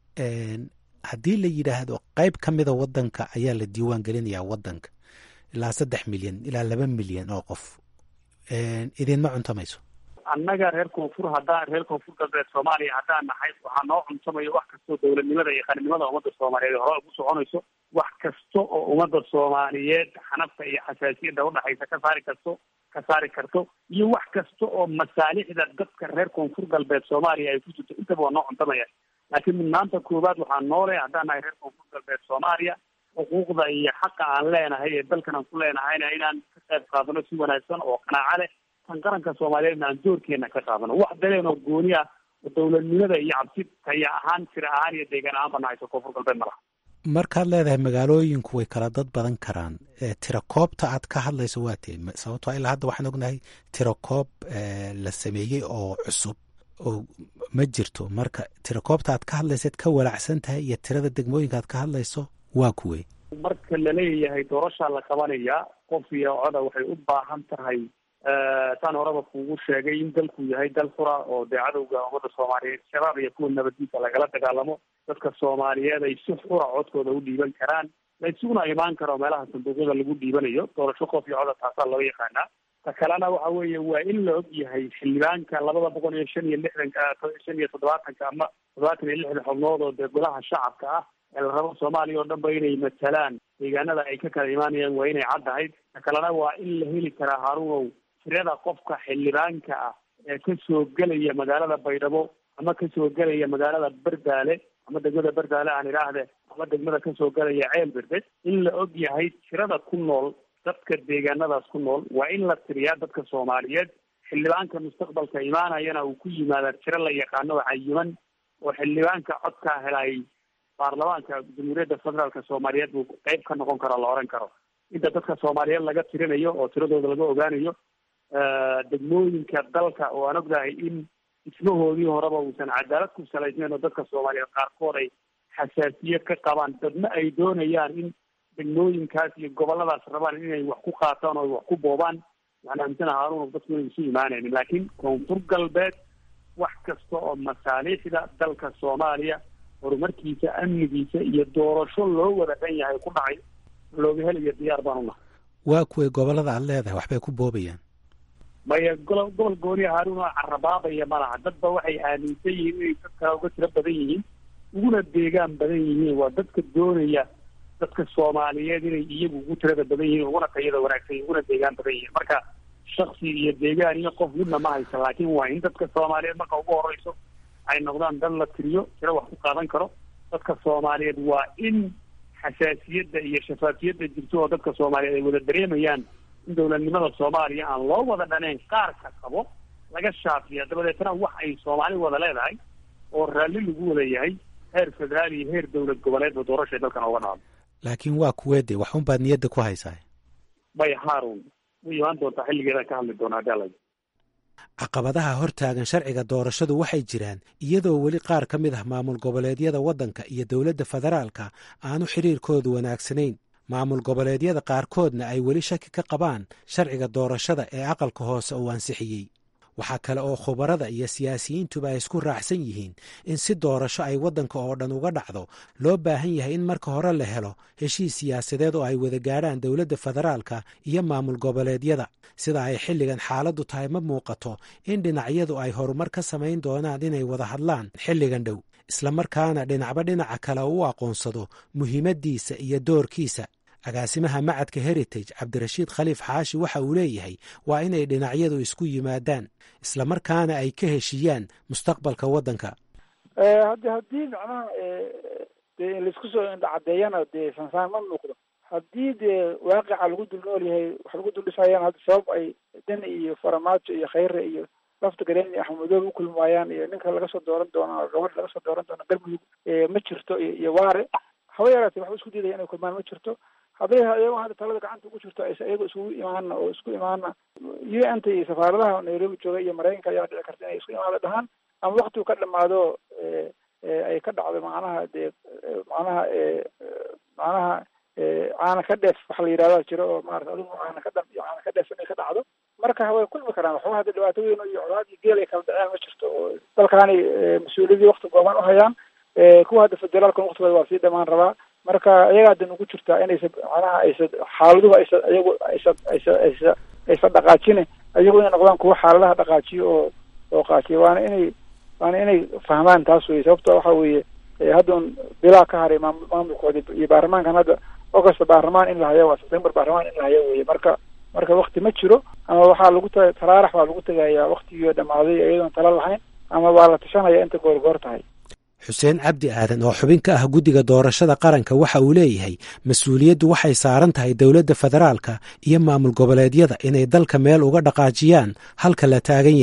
haddii la yidhaahdo qeyb ka mida waddanka ayaa la diiwaan gelinayaa waddanka ilaa saddex milyan ilaa laba milyan oo qof idinma cuntamayso annaga reer koonfur haddaan reer koonfur galbeed soomaaliya haddaan nahay waxaa noo cuntamayo wax kastoo dowladnimada iyo qaranimada ummadda soomaaliyeed hore ugu soconayso wax kasta oo ummadda soomaaliyeed xanafta iyo xasaasiyadda udhaxaysa ka saari karto ka saari karto iyo wax kasta oo masaalixda dadka reer koonfur galbeed soomaaliya ay ku jirto intaba waa noo cuntamaya laakiin mudnaanta koowaad waxaa noole haddaan nahay reer koonfur galbeed soomaaliya xuquuqda iyo xaqa aan leenahay ee dalkan aan ku leenahayna inaan ka qayb qaadano si wanaagsan oo qanaaco leh tan qaranka soomaaliyeedna aan doorkeena ka qaadano wax daleen oo gooni ah oo dowladnimada iyo cabsi taya ahaan tira ahaan iyo deegaan ahaan ba nahayso koonfur galbeed ma laha markaad leedahay magaalooyinku way kala dad badan karaan tirakoobta aad ka hadlayso waa tee sababtoo ilaa hadda waxaan ognahay tirakoob la sameeyey oo cusub oo ma jirto marka tirakoobta aad ka hadlaysaad ka walacsan tahay iyo tirada degmooyinka aad ka hadlayso waa kuwey marka laleeyahay doorashaa la qabanayaa qof iyo coda waxay u baahan tahay saan horeba kuugu sheegay in dalku yahay dal fura oo dee cadowga ummadda soomaaliyeed shabaab iyo kuwa nabaddiisa lagala dagaalamo dadka soomaaliyeed ay si xura codkooda u dhiiban karaan la isuguna imaan karo meelaha sanduuqyada lagu dhiibanayo doorasho qof iyo coda taasaa loo yaqaanaa ta kalena waxa weeye waa in la og yahay xildhibaanka labada boqol iyo shan iyo lixdanka shan iyo toddobaatanka ama toddobaatan iyo lixdan xubnood oo dee golaha shacabka ah ee la rabo soomaaliya oo dhan ba inay matalaan deegaanada ay ka kala imaanayaan waa inay caddahayd ta kalena waa in la heli karaa haruunow tirada qofka xildhibaanka ah ee kasoo gelaya magaalada baydhabo ama kasoo gelaya magaalada berdaale ama degmada berdaale aan idhaahde ama degmada kasoo gelaya ceel berde in la og yahay tirada ku nool dadka deegaanadaas ku nool waa in la tiriyaa dadka soomaaliyeed xildhibaanka mustaqbalka imaanayana uu ku yimaadaa tiro la yaqaano oo cayiman oo xildhibaanka codkaa helay baarlamaanka jamhuuriyadda federaalka soomaaliyeed buu qeyb ka noqon karo la oran karo inta dadka soomaaliyeed laga tirinayo oo tiradooda laga ogaanayo degmooyinka dalka oo aan ognahay in dhismahoodii horeba uusan cadaalad ku salaysnayn oo dadka soomaaliyeed qaarkood ay xasaasiye ka qabaan dadna ay doonayaan in degmooyinkaas iyo goboladaas rabaan inay wax ku qaataan oo wax ku boobaan waxaan aaminsana haarun dadku inay isu imaanaynin laakiin koonfur galbeed wax kasta oo masaaliixda dalka soomaaliya horumarkiisa amnigiisa iyo doorasho loo wada dhan yahay ku dhacay looga helayo diyaar baan unahay waa kuway gobolada aad leedahay waxbay ku boobayaan maya golo gobol gooniya haarun oo carabaabaya ma laha dadba waxay aaminsan yihiin inay dad kale uga tiro badan yihiin uguna deegaan badan yihiin waa dadka doonaya dadka soomaaliyeed inay iyagu ugu tirada badan yihiin uguna tayada wanaagsan uguna deegaan badan yihiin marka shaksi iyo deegaan iyo qof midna ma haysa laakiin waa in dadka soomaaliyeed marka ugu horeyso ay noqdaan dad la tiriyo tiro wax ku qaadan karo dadka soomaaliyeed waa in xasaasiyadda iyo shafaafiyadda jirto oo dadka soomaaliyeed ay wada dareemayaan in dowladnimada soomaaliya aan loo wada dhaneyn qaarka qabo laga shaafiya dabadeetna wax ay soomaali wada leedahay oo raalli lagu wada yahay heer federaal iyo heer dowlad goboleedba doorashay dalkan ooga dhacdo laakiin waa kuweede wax unbaad niyadda ku haysaa bay haarun way imaan doontaa xilligeedaan ka hadli doonaa hadii alla caqabadaha hortaagan sharciga doorashadu waxay jiraan iyadoo weli qaar ka mid ah maamul goboleedyada waddanka iyo dowladda federaalka aanu xiriirkoodu wanaagsanayn maamul goboleedyada qaarkoodna ay weli shaki ka qabaan sharciga doorashada ee aqalka hoose uu ansixiyey waxaa kale oo khubarada iyo siyaasiyiintuba ay isku raacsan yihiin in si doorasho ay waddanka oo dhan uga dhacdo loo baahan yahay in marka hore la helo heshiis siyaasadeed oo ay wada gaadhaan dowladda federaalka iyo maamul goboleedyada sida ay xilligan xaaladdu tahay ma muuqato in dhinacyadu ay horumar ka samayn doonaan inay wada hadlaan xilligan dhow islamarkaana dhinacba dhinaca kale u aqoonsado muhiimaddiisa iyo doorkiisa agaasimaha macadka heritage cabdirashiid khaliif xaashi waxa uu leeyahay waa inay dhinacyadu isku yimaadaan islamarkaana ay ka heshiiyaan mustaqbalka waddanka haddi haddii macnaha dee laisku soo indhacadeeyana dee sansaan ma muuqdo haddii dee waaqica lagu dul nool yahay wax lagu dul dhisayaan hadda sabab ay dan iyo faramaajo iyo khayre iyo lafta gareen iyo axmedoobe ukulmi waayaan iyo ninka laga soo dooran doono gabadh laga soo dooran doono galmudug ma jirto iyo waare haba yaraatee waxba isku diidaya inay kulmaan ma jirto hadday iyago hadda talada gacanta ugu jirto aysa iyago isugu imaana oo isku imaana u n ta iyo safaaradaha nairobi jooga iyo maraykanka ayaa dhici karta inay isku imaada dhahaan ama waktigu ka dhamaado ay ka dhacdo macnaha dee macnaha macnaha caana ka dheef waxa la yidhahda jiro oo maarata adigu caana ka dham iyo caana ka dheef inay ka dhacdo marka way kulmi karaan waxba hadda dhibaato weyn iyo colaad iyo geel ay kala dhaceen ma jirto oo dalkaani mas-uuliyadii wakti gooban uhayaan kuwa hadda federaalkan waktigooda waa sii dhamaan rabaa marka iyagaa dan ugu jirtaa inaysa macnaha aysa xaaladuhu aysa iyagu aysa aysa aysa aysa dhaqaajine iyagu inay noqdaan kuwa xaaladaha dhaqaajiyo oo oo qaatiya waana inay waana inay fahmaan taas weye sababto waxa weeye haddan bilaa ka haray maamul maamulkooda iyo baarlamaankan hadda augusta baarlamaan in la hayo waa september baarlamaan in la hayo weye marka marka wakti ma jiro ama waxaa lagu ta taraarax baa lagu tegayaa waktigii dhamaaday iyadoon tala lahayn ama waa la tashanaya inta goorgoor tahay xuseen cabdi aadan oo xubin ka ah guddiga doorashada qaranka waxa uu leeyahay mas-uuliyaddu waxay saaran tahay dowladda federaalka iyo maamul goboleedyada inay dalka meel uga dhaqaajiyaan halka la taagan yahay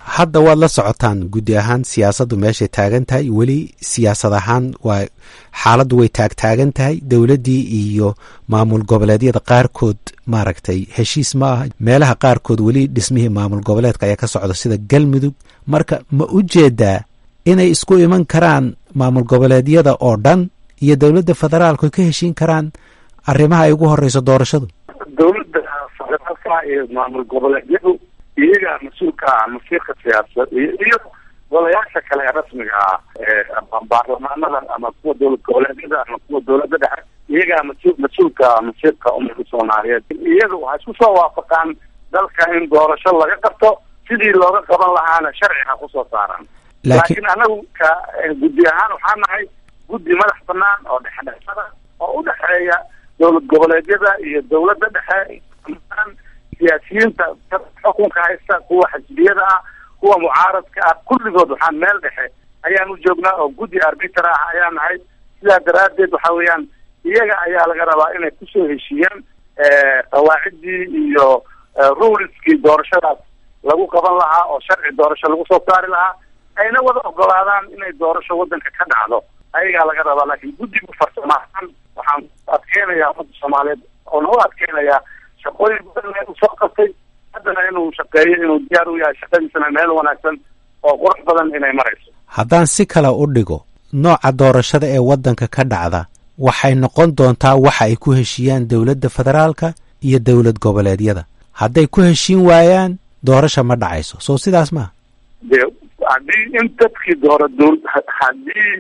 hadda waad la socotaan guddi ahaan siyaasaddu meeshay taagan tahay weli siyaasad ahaan waa xaaladdu way taagtaagan tahay dowladdii iyo maamul goboleedyada qaarkood maaragtay heshiis ma aha meelaha qaarkood weli dhismihii maamul goboleedka ayaa ka socda sida galmudug marka ma u jeedaa inay isku iman karaan maamul goboleedyada oo dhan iyo dowladda federaalku ay ka heshiin karaan arrimaha ay ugu horeyso doorashadu dowladda federaalka iyo maamul goboleedyadu iyagaa mas-uulka ah masiirka siyaasad iyo iyo golayaasha kale ee rasmiga ah ee baarlamaanada ama kuwa dowlad goboleedyada ama kuwa dowladda dhexe iyagaa mas- mas-uulka ah masiirka ummadka soomaaliyeed iyaga waxay isku soo waafaqaan dalka in doorasho laga qabto sidii looga qaban lahaana sharciga kusoo saaran laakiin anagu ka guddi ahaan waxaa nahay guddi madax banaan oo dhexdhexada oo u dhexeeya dowlad goboleedyada iyo dowladda dhexe siyaasiyiinta xukunka haysta kuwa xisbiyada ah kuwa mucaaradka ah kulligood waxaa meel dhexe ayaan u joognaa oo guddi arbiter ah ayaa nahay sidaa daraaddeed waxa weeyaan iyaga ayaa laga rabaa inay kusoo heshiiyaan qawaaciddii iyo ruleskii doorashadaas lagu qaban lahaa oo sharci doorasho lagu soo saari lahaa ayna wada ogolaadaan inay doorasho waddanka ka dhacdo ayagaa laga rabaa laakiin guddigu farsamahaan waxaan adkeynayaa ummadda soomaaliyeed oona u adkeynayaa shaqooyin badan uu soo qabtay haddana inuu shaqeeyo inuu diyaar u yahay shaqadiisana meel wanaagsan oo qurux badan inay marayso haddaan si kale u dhigo nooca doorashada ee waddanka ka dhacda waxay noqon doontaa waxa ay ku heshiiyaan dowladda federaalka iyo dowlad goboleedyada hadday ku heshiin waayaan doorasha ma dhacayso soo sidaas maaha de haddii in dadkii doora dowl haddii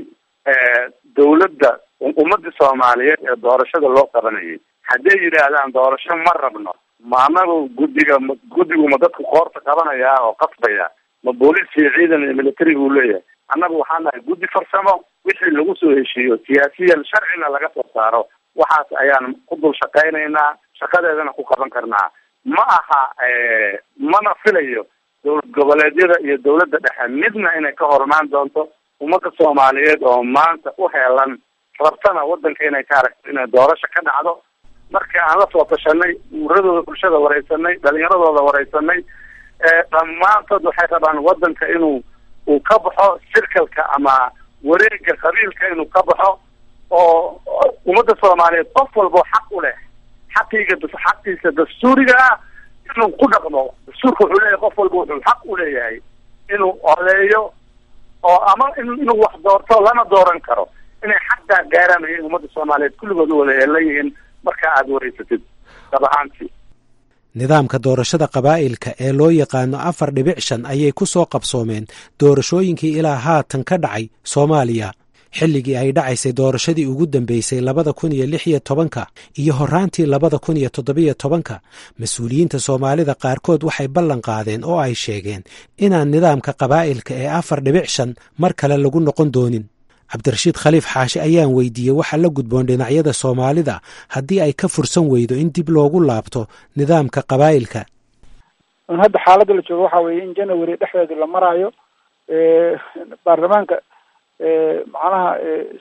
dowladda ummadda soomaaliyeed ee doorashada loo qabanayay hadday yidhaahdaan doorasho ma rabno ma anagu guddiga ma guddigu ma dadku koorta qabanayaa oo qasbaya ma booliis iyo ciidan iyo military buu leeyahay annagu waxaa nahay guddi farsamo wixii lagu soo heshiiyo siyaasiyan sharcina laga soo saaro waxaas ayaan ku dul shaqaynaynaa shaqadeedana ku qaban karnaa ma aha mana filayo dowlad goboleedyada iyo dowladda dhexe midna inay ka hormaan doonto ummadda soomaaliyeed oo maanta u heelan rabtana waddanka inay ka aragto inay doorasho ka dhacdo marka aan la soo tashanay uuradooda bulshada wareysanay dhalinyaradooda wareysanay dhammaantood waxay rabaan waddanka inuu uu ka baxo sirkalka ama wareega qabiilka inuu ka baxo oo ummadda soomaaliyeed qof walbo xaq u leh xaqiiga xaqiisa dastuuriga ah inuu ku dhaqmo dastuurka wuxuu leeyahay qof walba wuxuu xaq u leeyahay inuu odeeyo oo ama inuu wax doorto lana dooran karo inay xaqaa gaaraan ayay ummadda soomaaliyeed kulligood u wada heelan yihiin marka aada wareysatid dab ahaantii nidaamka doorashada qabaa'ilka ee loo yaqaano afar dhibic shan ayay ku soo qabsoomeen doorashooyinkii ilaa haatan ka dhacay soomaaliya xilligii ay dhacaysay doorashadii ugu dambeysay labada kun iyo lix iyo tobanka iyo horraantii labada kun iyo toddobiyo tobanka mas-uuliyiinta soomaalida qaarkood waxay ballan qaadeen oo ay sheegeen inaan nidaamka qabaa'ilka ee afar dhibic shan mar kale lagu noqon doonin cabdirashiid khaliif xaashi ayaan weydiiyey waxaa la gudboon dhinacyada soomaalida haddii ay ka fursan weydo in dib loogu laabto nidaamka qabaa'ilka hadda xaaladda la joogo waxa weeye in january dhexdeeda la maraayo baarlamaanka macnaha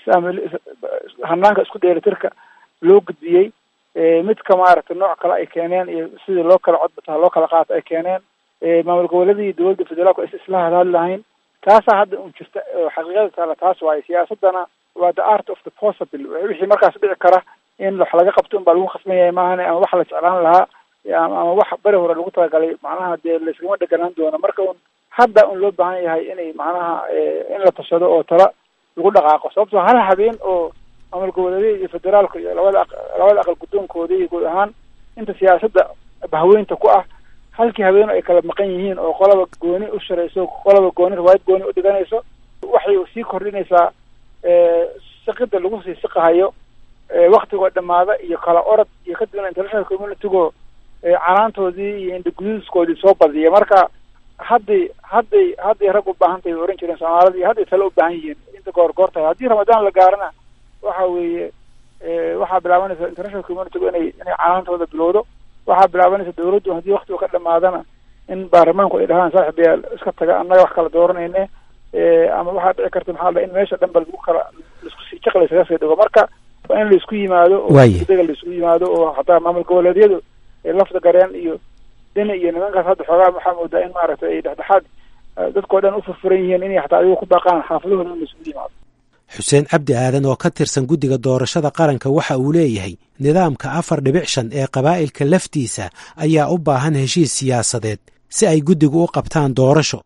hanaanka isku dheelitirka loo gudbiyey midka maaragtay nooc kale ay keeneen iyo sidii loo kala codbata loo kala qaato ay keeneen maamul goboleedii dowladda federaalku aysa isla hadhadli lahayn taasaa hadda un jirta xaqiiqada taala taas waaye siyaasadana waa the art of the possible wixii markaas dhici kara in wax laga qabto unbaa lagu khasban yahay maahane ama wax la jeclaan lahaa ama wax beri hore lagu talagalay macnaha dee layskama dheganaan doono marka un hadda un loo baahan yahay inay macnaha in la tashado oo tala lagu dhaqaaqo sababtoo hal habeen oo maamul goboleedyada iyo federaalka iyo labada aq labada aqal guddoonkooda iyo guud ahaan inta siyaasadda bahweynta ku ah halkii habeen ay kala maqan yihiin oo qolaba gooni u sharayso qolaba gooni riwaayad gooni u dhiganayso waxay sii kordhinaysaa siqida lagu sii siqahayo waktigoo dhamaada iyo kala orod iyo kadibna international communitygo canaantoodii iyo indhaguduuskoodii soo badiya marka hadday hadday hadday rag u baahan tahay oran jireen soomaalida iyo hadday tale u baahan yihiin inta goor goor tahay haddii ramadaan la gaarana waxa weeye waxaa bilaabanaysa international communitygu inay inay canaantooda bilowdo waxaa bilaabanaysa dawladdu haddii waktigu ka dhamaadana in baarlamaanku ay dhahaan saaxib yaal iska taga annaga wax kala dooranayne ama waxaa dhici karta maxaa la in meesha dhan ba lagu kala laisku sii jaq laysaga sii dhigo marka waa in laisku yimaado oo dega laisku yimaado oo hataa maamul goboleedyadu lafda gareen iyo deni iyo nimankaas hadda xoogaa waxaa moodaa in maaragtay ay dhexdhexaad dadkao dhan u furfuran yihiin inay xataa adigu ku baaqaan xaafadahooda in laisugu yimaado xuseen cabdi aadan oo ka tirsan guddiga doorashada qaranka waxa uu leeyahay nidaamka afar dhibic shan ee qabaa'ilka laftiisa ayaa u baahan heshiis siyaasadeed si ay guddigu u qabtaan doorasho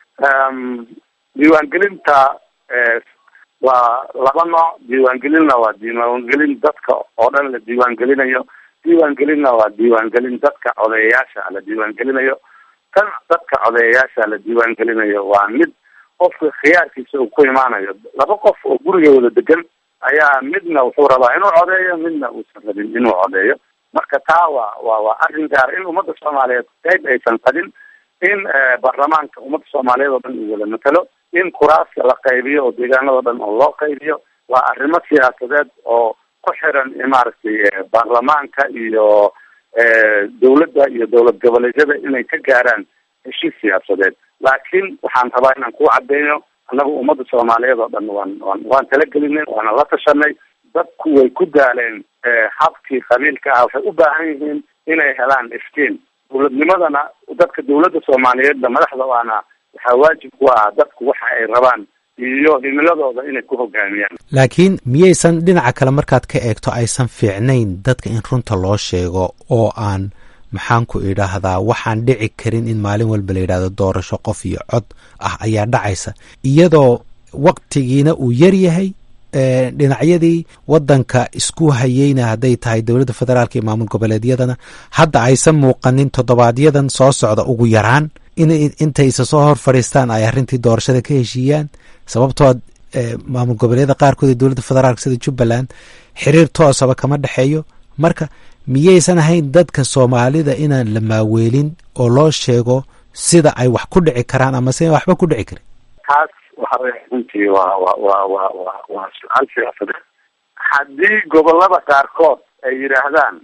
diiwaangelinta waa laba nooc diiwaangelinna waa diiwaangelin dadka oo dhan la diiwaangelinayo diiwaangelinna waa diiwaangelin dadka codeeyayaasha la diiwaangelinayo tan dadka codeeyayaasha la diiwaangelinayo waa mid qofka khiyaarkiisa uu ku imaanayo laba qof oo guriga wada degan ayaa midna wuxuu rabaa inuu codeeyo midna uusan rabin inuu codeeyo marka taa waa waa waa arrin gaar in ummadda soomaaliyeed qayb aysan qabin in baarlamaanka ummadda soomaaliyeed oo dhan uu wada matalo in kuraaska la qaybiyo oo deegaanado dhan oo loo qaybiyo waa arrimo siyaasadeed oo ku xiran maaragtay baarlamaanka iyo dawladda iyo dowlad goboleedyada inay ka gaaraan heshiis siyaasadeed laakiin waxaan rabaa inaan ku cadeyno annagu ummadda soomaaliyeed oo dhan waan waan waan talagelinay waana la tashanay dadku way ku daaleen habkii qabiilka ah waxay u baahan yihiin inay helaan iftiin dowladnimadana dadka dowladda soomaaliyeedna madaxda waana waxaa waajib ku ah dadku waxa ay rabaan iyo himiladooda inay ku hogaamiyaan laakiin miyaysan dhinaca kale markaad ka eegto aysan fiicnayn dadka in runta loo sheego oo aan maxaan ku idhaahdaa waxaan dhici karin in maalin walba la yidhahdo doorasho qof iyo cod ah ayaa dhacaysa iyadoo waktigiina uu yar yahay dhinacyadii wadanka isku hayeyna hadday tahay dowladda federaalka iyo maamul goboleedyadana hadda aysan muuqanin toddobaadyadan soo socda ugu yaraan in intaysa soo hor fadhiistaan ay arrintii doorashada ka heshiiyaan sababtoo maamul goboleedyada qaarkood ee dowladda federaalka sida jubbaland xiriir toosaba kama dhexeeyo marka miyaysan ahayn dadka soomaalida inaan la maaweelin oo loo sheego sida ay wax ku dhici karaan ama se waxba ku dhici karin taas waxa wey runtii waa wa wa wa wa waa su-aal siyaasadeed haddii gobolada qaarkood ay yidhaahdaan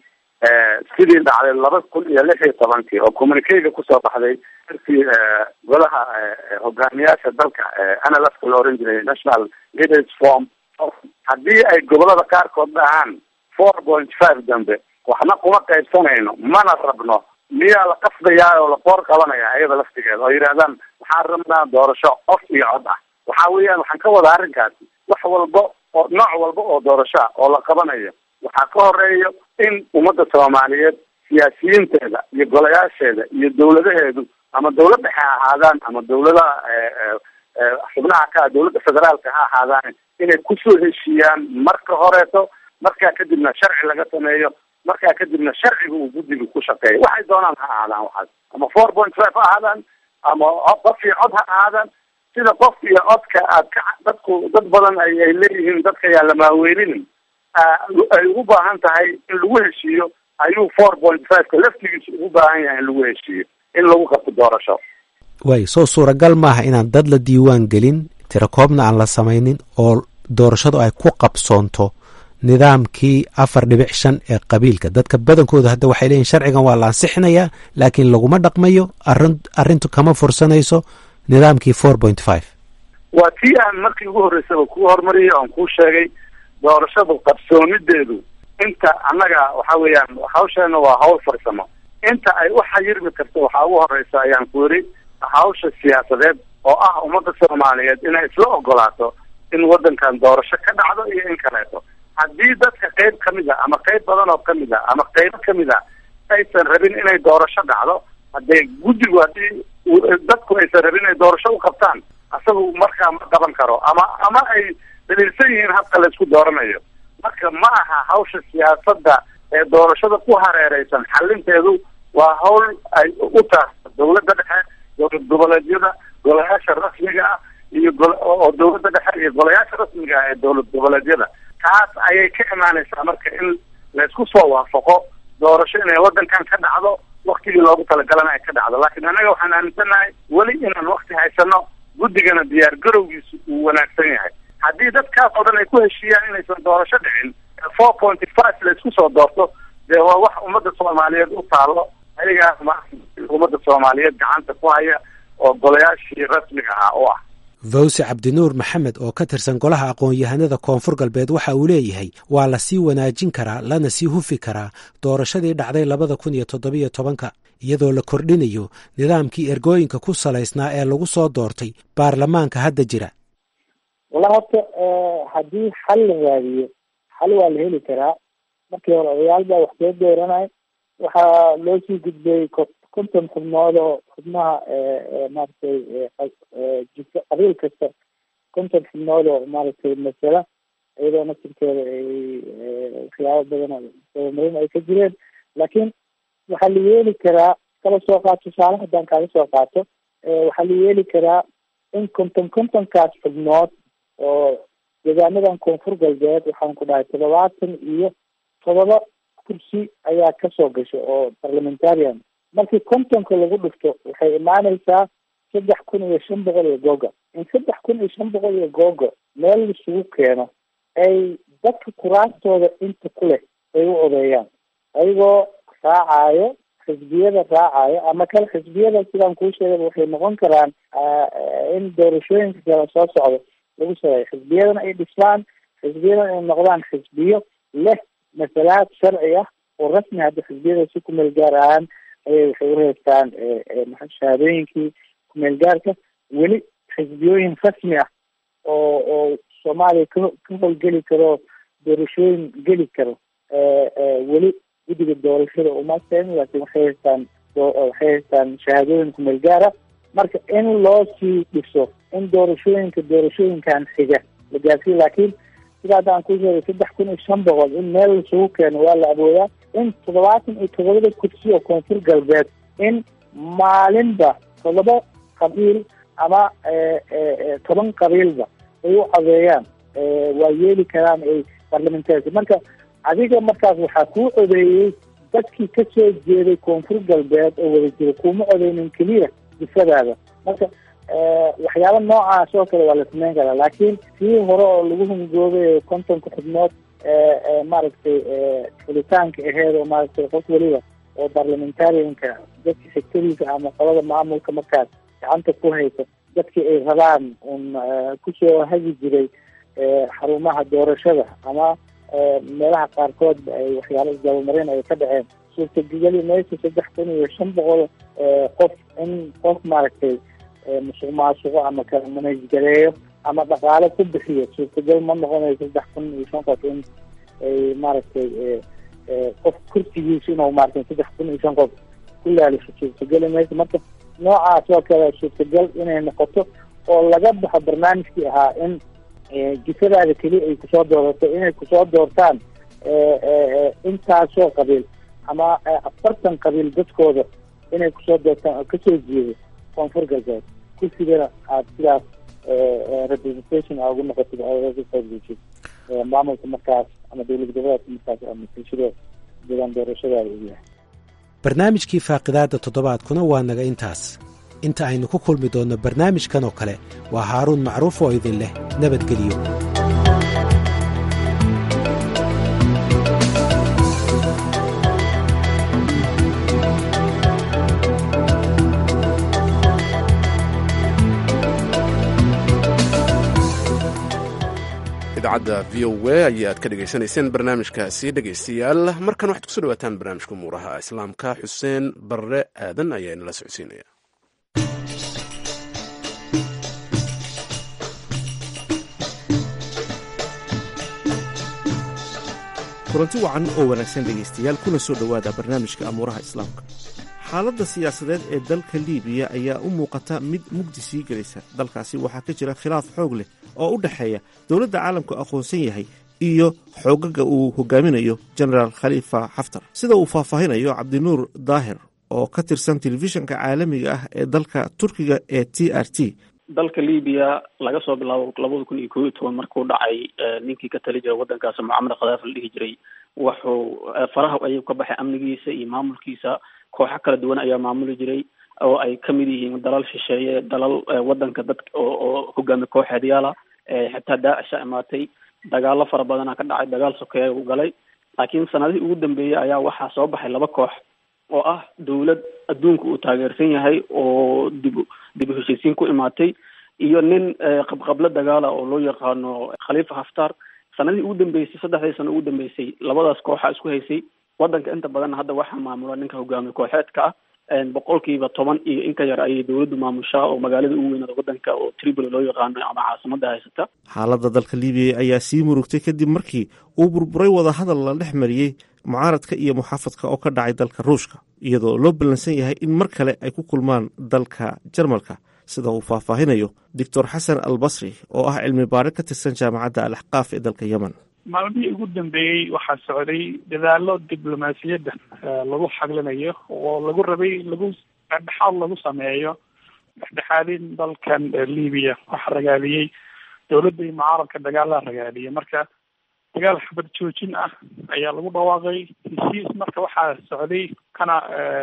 sidii dhacday laba kun iyo lix iyo tobankii oo communikeyga kusoo baxday darkii golaha hogaamiyaasha dalka nlfka la oran jiray national leaders form haddii ay gobolada qaarkood dhahaan four point five dambe waxna kuma qaybsanayno mana rabno miyaa la qasdayaa oo la qoor qabanaya ayada laftigeeda oo yidhahdaan waxaan rabnaa doorasho qof iyo cod ah waxa weeyaan waxaan ka wada arrinkaasi wax walba oo nooc walba oo doorasho ah oo la qabanayo waxaa ka horeeyo in ummadda soomaaliyeed siyaasiyiinteeda iyo golayaasheeda iyo dawladaheedu ama dawlad dhexe ha ahaadaan ama dawladaha xubnaha ka dawladda federaalka ha ahaadaan inay kusoo heshiiyaan marka horeeto markaa kadibna sharci laga sameeyo markaa kadibna sharciga uu guddiga ku shaqeeyo waxay doonaan ha ahaadaan waxaas ama four point five ha ahaadaan ama qof iyo cod ha ahaadaan sida qof iyo codka aad ka dadku dad badan ay ay leeyihiin dadka yaa la maaweelinin ay ugu baahan tahay in lagu heshiiyo ayuu four point fiveka laftigiisa ugu baahan yahay in lagu heshiiyo in lagu qabto doorasho waay soo suuragal maaha inaan dad la diiwaan gelin tirakoobna aan la samaynin oo doorashadu ay ku qabsoonto nidaamkii afar dhibic shan ee qabiilka dadka badankooda hadda waxay leeyihin sharcigan waa la ansixinayaa laakiin laguma dhaqmayo arin arrintu kama fursanayso nidaamkii four point five waa tii aan markii ugu horreysaba kuu hormariyay oon kuu sheegay doorashadu qabsoomideedu inta annaga waxa weeyaan hawsheena waa hawl farsamo inta ay u xayirmi karto waxaa ugu horeysa ayaan ku yidhi hawsha siyaasadeed oo ah ummadda soomaaliyeed inay isla ogolaato in waddankan doorasho ka dhacdo iyo in kaleeto haddii dadka qayb kamid a ama qayb badan oo kamid a ama qaybo kamid a aysan rabin inay doorasho dhacdo haddee guddigu haddii dadku aysan rabin inay doorasho u qabtaan asagu markaa ma qaban karo ama ama ay daliilsan yihiin habka laysku dooranayo marka ma aha hawsha siyaasadda ee doorashada ku hareereysan xalinteedu waa hawl ay u tahay dawladda dhexe dowlad goboleedyada golayaasha rasmiga ah iyo oo dawladda dhexe iyo golayaasha rasmiga ah ee dowlad goboleedyada taas ayay ka imaaneysaa marka in laysku soo waafaqo doorasho inay waddankan ka dhacdo waktigii loogu talagalana ay ka dhacdo laakiin annaga waxaan aaminsanahay weli inaan wakti haysano guddigana diyaar garowgiisu uu wanaagsan yahay haddii dadkaas oo dhan ay ku heshiiyaan inaysan doorasho dhicin four pointy five laysku soo doorto dee waa wax ummadda soomaaliyeed u taalo ayagaa ma ummadda soomaaliyeed gacanta ku haya oo golayaashii rasmiga ahaa u ah fawse cabdinuur maxamed oo ka tirsan golaha aqoon-yahanada koonfur galbeed waxa uu leeyahay waa la sii wanaajin karaa lana sii hufi karaa doorashadii dhacday labada kun iyo toddobiyo tobanka iyadoo la kordhinayo nidaamkii ergooyinka ku salaysnaa ee lagu soo doortay baarlamaanka hadda jira wallahi horta haddii xal la raadiyo xal waa la heli karaa markii hore odayaal baa wax soo dooranay waxaa loo sii gudbay konton xubnood oo xubnaha maaragtay jika qabiil kasta konton xubnood oo maaragtay masala iyadoo nasirkeeda ay waxyaabo badan dabamarin ay ka jireen laakiin waxaa la yeeli karaa kala soo qaato tusaale haddaan kaaga soo qaato waxaa la yeeli karaa in konton kontonkaas xubnood oo deegaanadan koonfur galbeed waxaan ku dhahay toddobaatan iyo todoba kursi ayaa kasoo gasha oo parliamentarian markii kontonka lagu dhufto waxay imaaneysaa saddex kun iyo shan boqol iyo googa in saddex kun iyo shan boqol iyo googa meel laisugu keeno ay dadka kuraastooda inta ku leh ay u odeeyaan ayagoo raacayo xisbiyada raacayo ama kale xisbiyada sidaan kuu sheegay waxay noqon karaan in doorashooyinka kale soo socdo lagu sameeyo xisbiyadana ay dhisaan xisbiyadana ay noqdaan xisbiyo leh masalaad sharci ah oo rasmi hadda xisbiyada si kumeel gaar ahaan ayay waxay ureystaan shahaadooyinkii kumeel gaarka weli xisbiyooyin rasmi ah oo oo soomaaliya ka ka howlgeli karo doorashooyin geli karo weli guddiga doorashada uma keenin laakiin waxay haystaan waxay haystaan shahaadooyin kumeel gaara marka in loo sii dhiso in doorashooyinka doorashooyinkan xiga la gaarsiiyo laakiin sida hadda aan ku sheegay saddex kun iyo shan boqol in meel laisugu keeno waa la awoodaa in toddobaatan iyo toddobada kursi oo koonfur galbeed in maalinba toddoba qabiil ama toban qabiilba ay u codeeyaan waa yeeli karaan ay parliamentarka marka adiga markaas waxaa kuu codeeyey dadkii kasoo jeeday koonfur galbeed oo wada jira kuma codeynin keliya difadaada marka waxyaaba noocaas oo kale waa la sameyn karaa laakiin kii hore oo lagu hungoobay kontonka xubnood maaragtay xulitaanka aheed oo maaragtay qof weliba oo parliamentarianka dadka xigtadiisa ama qolada maamulka markaas gacanta ku haysa dadkii ay rabaan un kusoo hagi jiray xarumaha doorashada ama meelaha qaarkoodba ay waxyaalo isdabamarin ay ka dhaceen suurtageli maysa saddex kun iyo shan boqol qof in qof maaragtay musuq maasuqo ama kala manajgareeyo ama dhaqaale ku bixiyo suurtagal ma noqonayo saddex kun iyo shan qof in ay maaragtay qof kursigiisa inuu maaragtay saddex kun iyo shan qof ku laalisho suurtageli maysa marka noocaas oo kale suurtagal inay noqoto oo laga baxo barnaamijkii ahaa in jifadaada keliya ay kusoo doorato inay kusoo doortaan intaasoo qabiil ama afartan qabiil dadkooda inay kusoo doortaan oo kasoo jeedo koonfur galbeed kursigana aad sidaas representation aa ugu noqotid oogaqaybgeshid maamulka markaas ama dowlad goboleedka markaas ama bulshada deegaan doorashadaada u yahay barnaamijkii faaqidaadda toddobaadkuna waa naga intaas inta aynu ku kulmi doonno barnaamijkan oo kale waa haaruun macruuf oo idin leh nabadgelyo idaacadda v o a ayaad ka dhegaysanayseen barnaamijkaasi dhegaystayaal markan waxaad kusoo dhawaataan barnaamijka umuuraha islaamka xuseen barre aadan ayaa inala socodsiinaya kulanti wacan oo wanaagsan dhegaystayaal kuna soo dhowaada barnaamijka amuuraha islaamka xaaladda siyaasadeed ee dalka liibiya ayaa u muuqata mid mugdi sii gelaysa dalkaasi waxaa ka jira khilaaf xoog leh oo u dhexeeya dowladda caalamku aqoonsan yahay iyo xoogaga uu hogaaminayo genaraal khaliifa xaftar sida uu faahfaahinayo cabdinuur daahir oo ka tirsan telefishinka caalamiga ah ee dalka turkiga ee t r t dalka libiya laga soo bilaabo labada kun iyo koob iyo toban markuu dhacay ninkii ka tali jiray waddankaas mucamar khadaafi la dhihi jiray wuxuu faraha ayuu ka baxay amnigiisa iyo maamulkiisa kooxo kala duwan ayaa maamuli jiray oo ay kamid yihiin dalal shisheeye dalal waddanka dad oo hogaami kooxeedyaala xitaa daacisha imaatay dagaalo fara badana ka dhacay dagaal sokeeya uu galay laakiin sanadihii ugu dambeeyey ayaa waxaa soo baxay laba koox oo ah dawlad adduunka uu taageersan yahay oo dib dib u heshiisiin ku imaatay iyo nin qabqablo dagaala oo loo yaqaano khaliifa haftar sanadihii ugu dambeysay saddexdii sano ugu dambeysay labadaas kooxa isku haysay waddanka inta badan hadda waxaa maamula ninka hogaamiye kooxeedka ah boqolkiiba toban iyo in ka yar ayay dowladdu maamushaa oo magaalada ugu weynada waddanka oo tripoli loo yaqaano ama caasimada haysata xaaladda dalka libiya ayaa sii murugtay kadib markii uu burburay wadahadal la dhex mariyey mucaaradka iyo muxaafadka oo ka dhacay dalka ruushka iyadoo loo ballansan yahay in mar kale ay ku kulmaan dalka jarmalka sida uu faahfaahinayo doctor xasan al basri oo ah cilmi baare ka tirsan jaamacadda al axqaaf ee dalka yemen maalmihii ugu dambeeyey waxaa socday dadaalo diblomaasiyadda lagu xaglinayo oo lagu rabay lagu dhexdhexaad lagu sameeyo dhexdhexaadin dalkan libiya waxaa ragaadiyey dowladda iyo mucaaradka dagaalaa ragaadiyay marka dagaal xabad joojin ah ayaa lagu dhawaaqay heshiis marka waxaa socday kana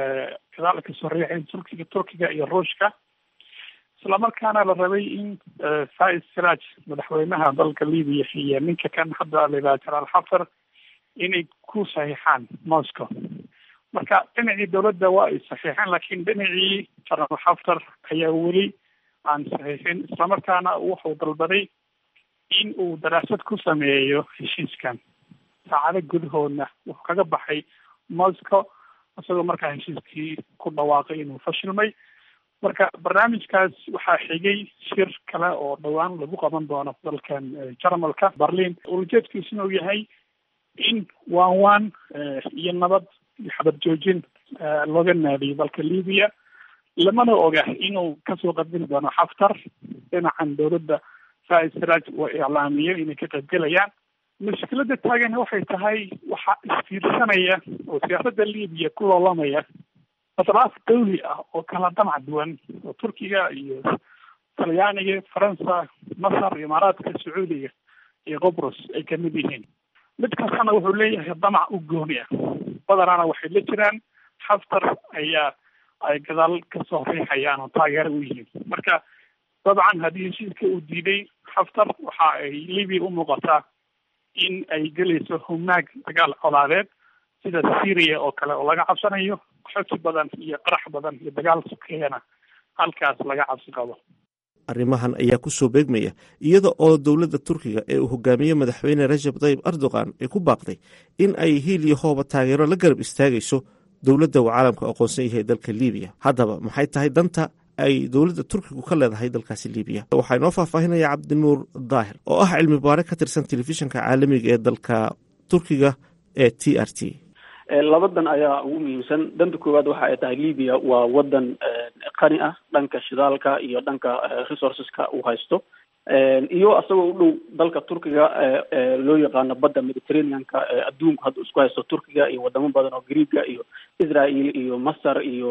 gadaal kasoo riixeen turkiga turkiga iyo ruushka islamarkaana la rabay in faiz siraj madaxweynaha dalka libiya iyo ninka kan hadda la yidhaha jalaal xafar inay ku saxiixaan moscow marka dhinacii dowladda waa ay saxiixeen laakiin dhinacii jalaal xaftar ayaa weli aan saxiixin islamarkaana wuxuu dalbaday in uu daraasad ku sameeyo heshiiskan saacado gudahoodna wuxuu kaga baxay moscow isagoo markaa heshiiskii ku dhawaaqay inuu fashilmay marka barnaamijkaas waxaa xigay shir kale oo dhowaan lagu qaban doono dalkan jarmalka berlin ulajeedkiisuna uu yahay in waan waan iyo nabad iyo xabad joojin looga naadiyo dalka libiya lamana oga inuu kasoo qadbin doono xaftar dhinacan dowladda faiz siraj oo iclaamiyo inay ka qaybgelayaan mushkilada taagan waxay tahay waxaa isfiirsanaya oo siyaasadda libiya ku loolamaya atraaf dawli ah oo kala damac duwan oo turkiga iyo talyaaniga faransa masar imaaraadka sacuudiga iyo qobrus ay kamid yihiin mid kastana wuxuu leeyahay damac u gooni ah badanaana waxay la jiraan xaftar ayaa ay gadaal kasoo riixayaan oo taageero u yihiin marka dabcan haddii heshiiska uu diiday xaftar waxa ay libiya u muuqataa in ay gelayso humaag dagaal colaadeed sida syria oo kale oo laga cabsanayo xoti badan iyo qarax badan iyo dagaal sokeeyana halkaas laga cabsi qabo arrimahan ayaa ku soo beegmaya iyada oo dowladda turkiga ee uu hogaamiye madaxweyne rajab tayyib erdogan ay ku baaqday in ay hiil iyo hooba taageero la garab istaagayso dowladda uu caalamka aqoonsan yahay dalka libiya haddaba maxay tahay danta ay dowladda turkigu ka leedahay dalkaasi libiya waxaa inoo faahfaahinaya cabdinuur daahir oo ah cilmi baare ka tirsan telefishinka caalamiga ee dalka turkiga ee t r t labadan ayaa ugu muhiimsan danta koowaad waxa ay tahay libiya waa wadan qani ah dhanka shidaalka iyo dhanka resourceska uu haysto iyo isagoo u dhow dalka turkiga loo yaqaano badda mediterraneanka adduunku hadda isku haysto turkiga iyo wadamo badan oo greega iyo israel iyo masar iyo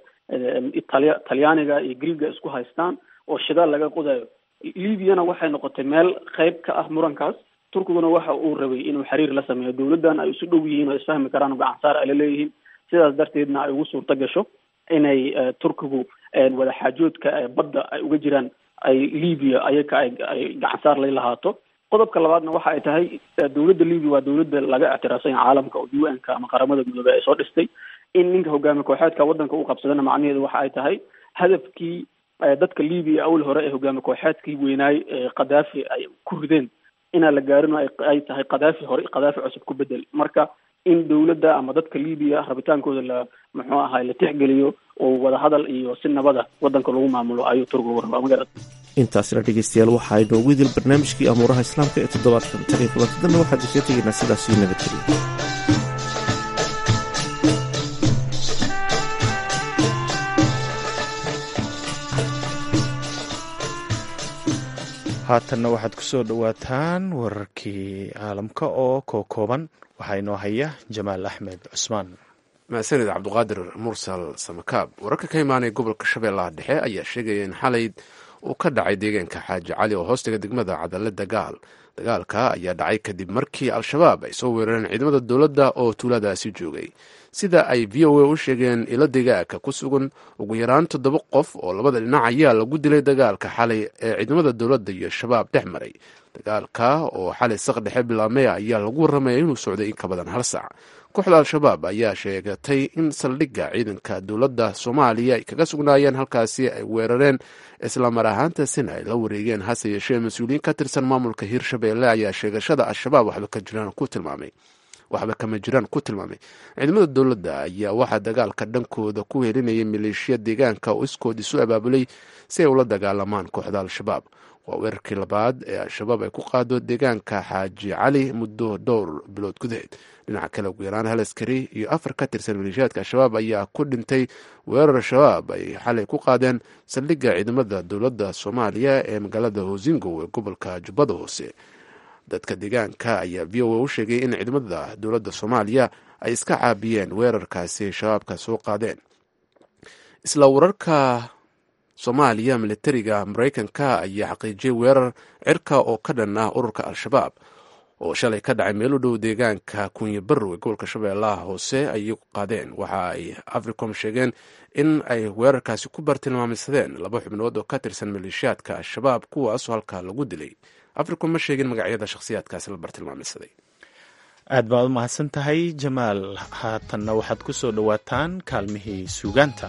italia talyaaniga iyo greega isku haystaan oo shidaal laga qodayo libyana waxay noqotay meel qeyb ka ah murankaas turkiguna waxa uu rabay inuu xiriir la sameeyo dowladdan ay isu dhow yihiin oo isfahmi karaan gacan saar ay la leeyihiin sidaas darteedna ay ugu suurta gasho inay turkigu wadaxaajoodka badda ay uga jiraan ay libya ayaka ay ay gacan saar lay lahaato qodobka labaadna waxa ay tahay dowladda libya waa dowladda laga ictiraafsan yahay caalamka oo u n ka ama qaramada midoobey ay soo dhistay in ninka hogaami kooxeedka waddanka u qabsadana macnaheedu waxa ay tahay hadafkii dadka libya awal hore ee hogaami kooxeedkii weynaay khadaafi ay ku rideen inaan la gaarin ay tahay khadaafi hore khadaafi cusub ku bedel marka in dowladda ama dadka libiya rabitaankooda la muxuu ahay la tixgeliyo oo wadahadal iyo si nabada waddanka lagu maamulo ayuu turkigu rabaa magarad intaasina dhegeystayaal waxa ay noogu idil barnaamijkii amuuraha islaamka ee toddobaadkan tan iyo kulantadanna waxaad isaga tegaynaa sidaas iyo nabadgeliya haatanna waxaad ku soo dhowaataan wararkii caalamka oo kookooban waxaa inoo haya jamaal axmed cusmaan mahadsanid cabduqaadir mursal samakaab wararka ka imaanaya gobolka shabeellaha dhexe ayaa sheegaya in xalay uu ka dhacay deegaanka xaaji cali oo hoostaga degmada cadalle dagaal dagaalka ayaa dhacay kadib markii al-shabaab ay soo weerareen ciidamada dowladda oo tuuladaasi joogay sida ay v o a u sheegeen ilo degaaka ku sugan ugu yaraan toddoba qof oo labada dhinac ayaa lagu dilay dagaalka xalay ee ciidamada dowladda iyo shabaab dhex maray dagaalka oo xalay saq dhexe bilaabmay ayaa lagu warramaya inuu socday in ka badan hal saac kooxda al-shabaab ayaa sheegatay in saldhigga ciidanka dowladda soomaaliya ay kaga sugnaayeen halkaasi ay weerareen islamar ahaantaasina ay la wareegeen hase yeeshee mas-uuliyiin ka tirsan maamulka hiirshabeelle ayaa sheegashada al-shabaab waxba ka jiraan ku tilmaamay waxba kama jiraan ku tilmaamay ciidamada dowladda ayaa waxaa dagaalka dhankooda ku helinayay maleeshiya deegaanka oo iskood isu abaabulay si ay ula dagaalamaan kooxda al-shabaab waa weerarkii labaad ee al-shabaab ay ku qaado deegaanka xaaji cali muddo dhowr bilood gudaheed dhinaca kale ugu yaraan hal askari iyo afar ka tirsan maleeshiyaadka al-shabaab ayaa ku dhintay weerar shabaab ay xalay ku qaadeen saldhigga ciidamada dowladda soomaaliya ee magaalada hosingow ee gobolka jubbada hoose dadka deegaanka ayaa v o a u sheegay in ciidamada dowladda soomaaliya ay iska caabiyeen weerarkaasi shabaabka soo qaadeen isla wararka soomaaliya militariga maraykanka ayaa xaqiijiyay weerar cirka oo ka dhan ah ururka al-shabaab oo shalay ka dhacay meel u dhow deegaanka kunye barrow ee gobolka shabeellaha hoose ayay qaadeen waxa ay africom sheegeen in ay weerarkaasi ku bartilmaameysadeen laba xubnood oo ka tirsan maleeshiyaadka al-shabaab kuwaasoo halkaa lagu dilay africom ma sheegin magacyada shakhsiyaadkaasi la bartilmaameysaday aad baad u mahadsan tahay jamaal haatanna waxaad ku soo dhowaataan kaalmihii suugaanta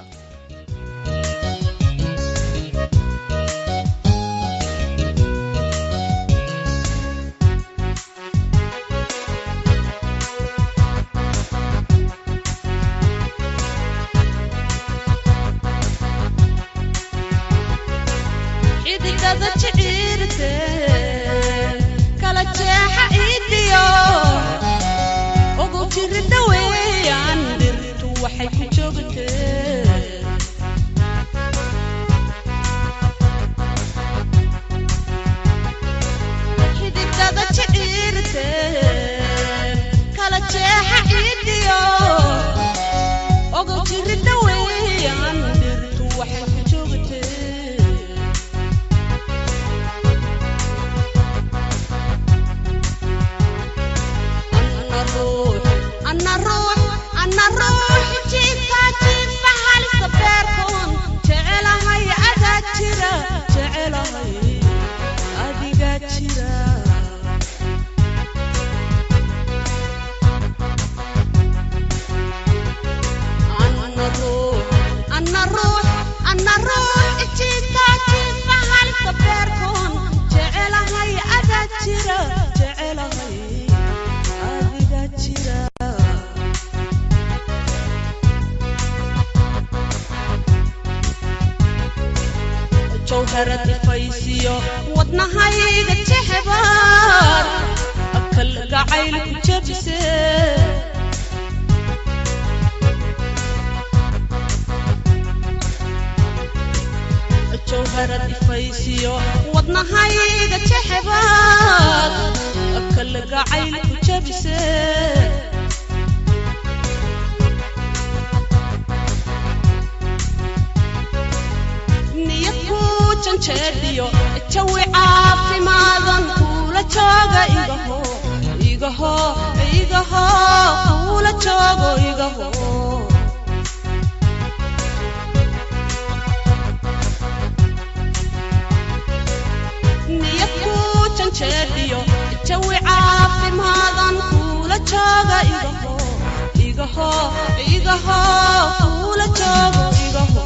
wadnahayga jexbaar akal gacayl ku jabse jawharad ifaysiyo wadnahayga jexbaar akal gacayl ku jabse niyad ku janjeedhiyo jawi caafimaadan kuula jooga igaho igaho igaho kuula joogo igaho niyad ku janjeedhiyo jawi caafimaadan kuula jooga igaho igaho igaho kuula joogo igaho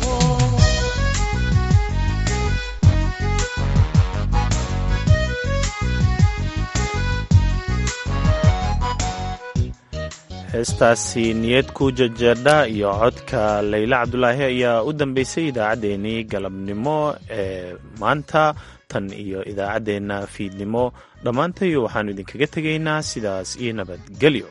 heestaasi niyad ku jajeedha iyo codka layle cabdulaahi ayaa u dambeysay idaacaddeenii galabnimo ee maanta tan iyo idaacaddeenna fiidnimo dhammaantayo waxaannu idinkaga tegaynaa sidaas iyo nabadgelyo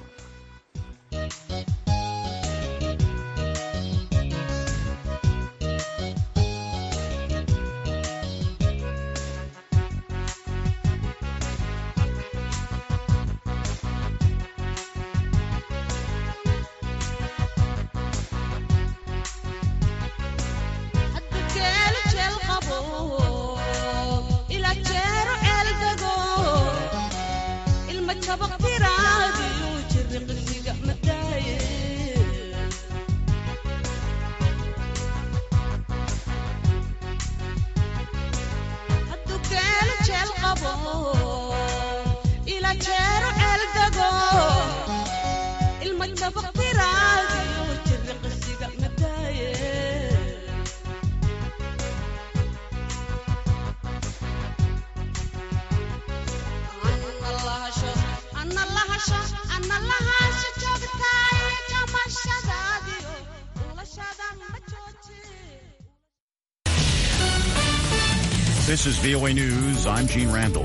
mana lahaansha joogtaay jamashadaadiyo ulashada ma jooji This is VOA News. I'm Gene Randall.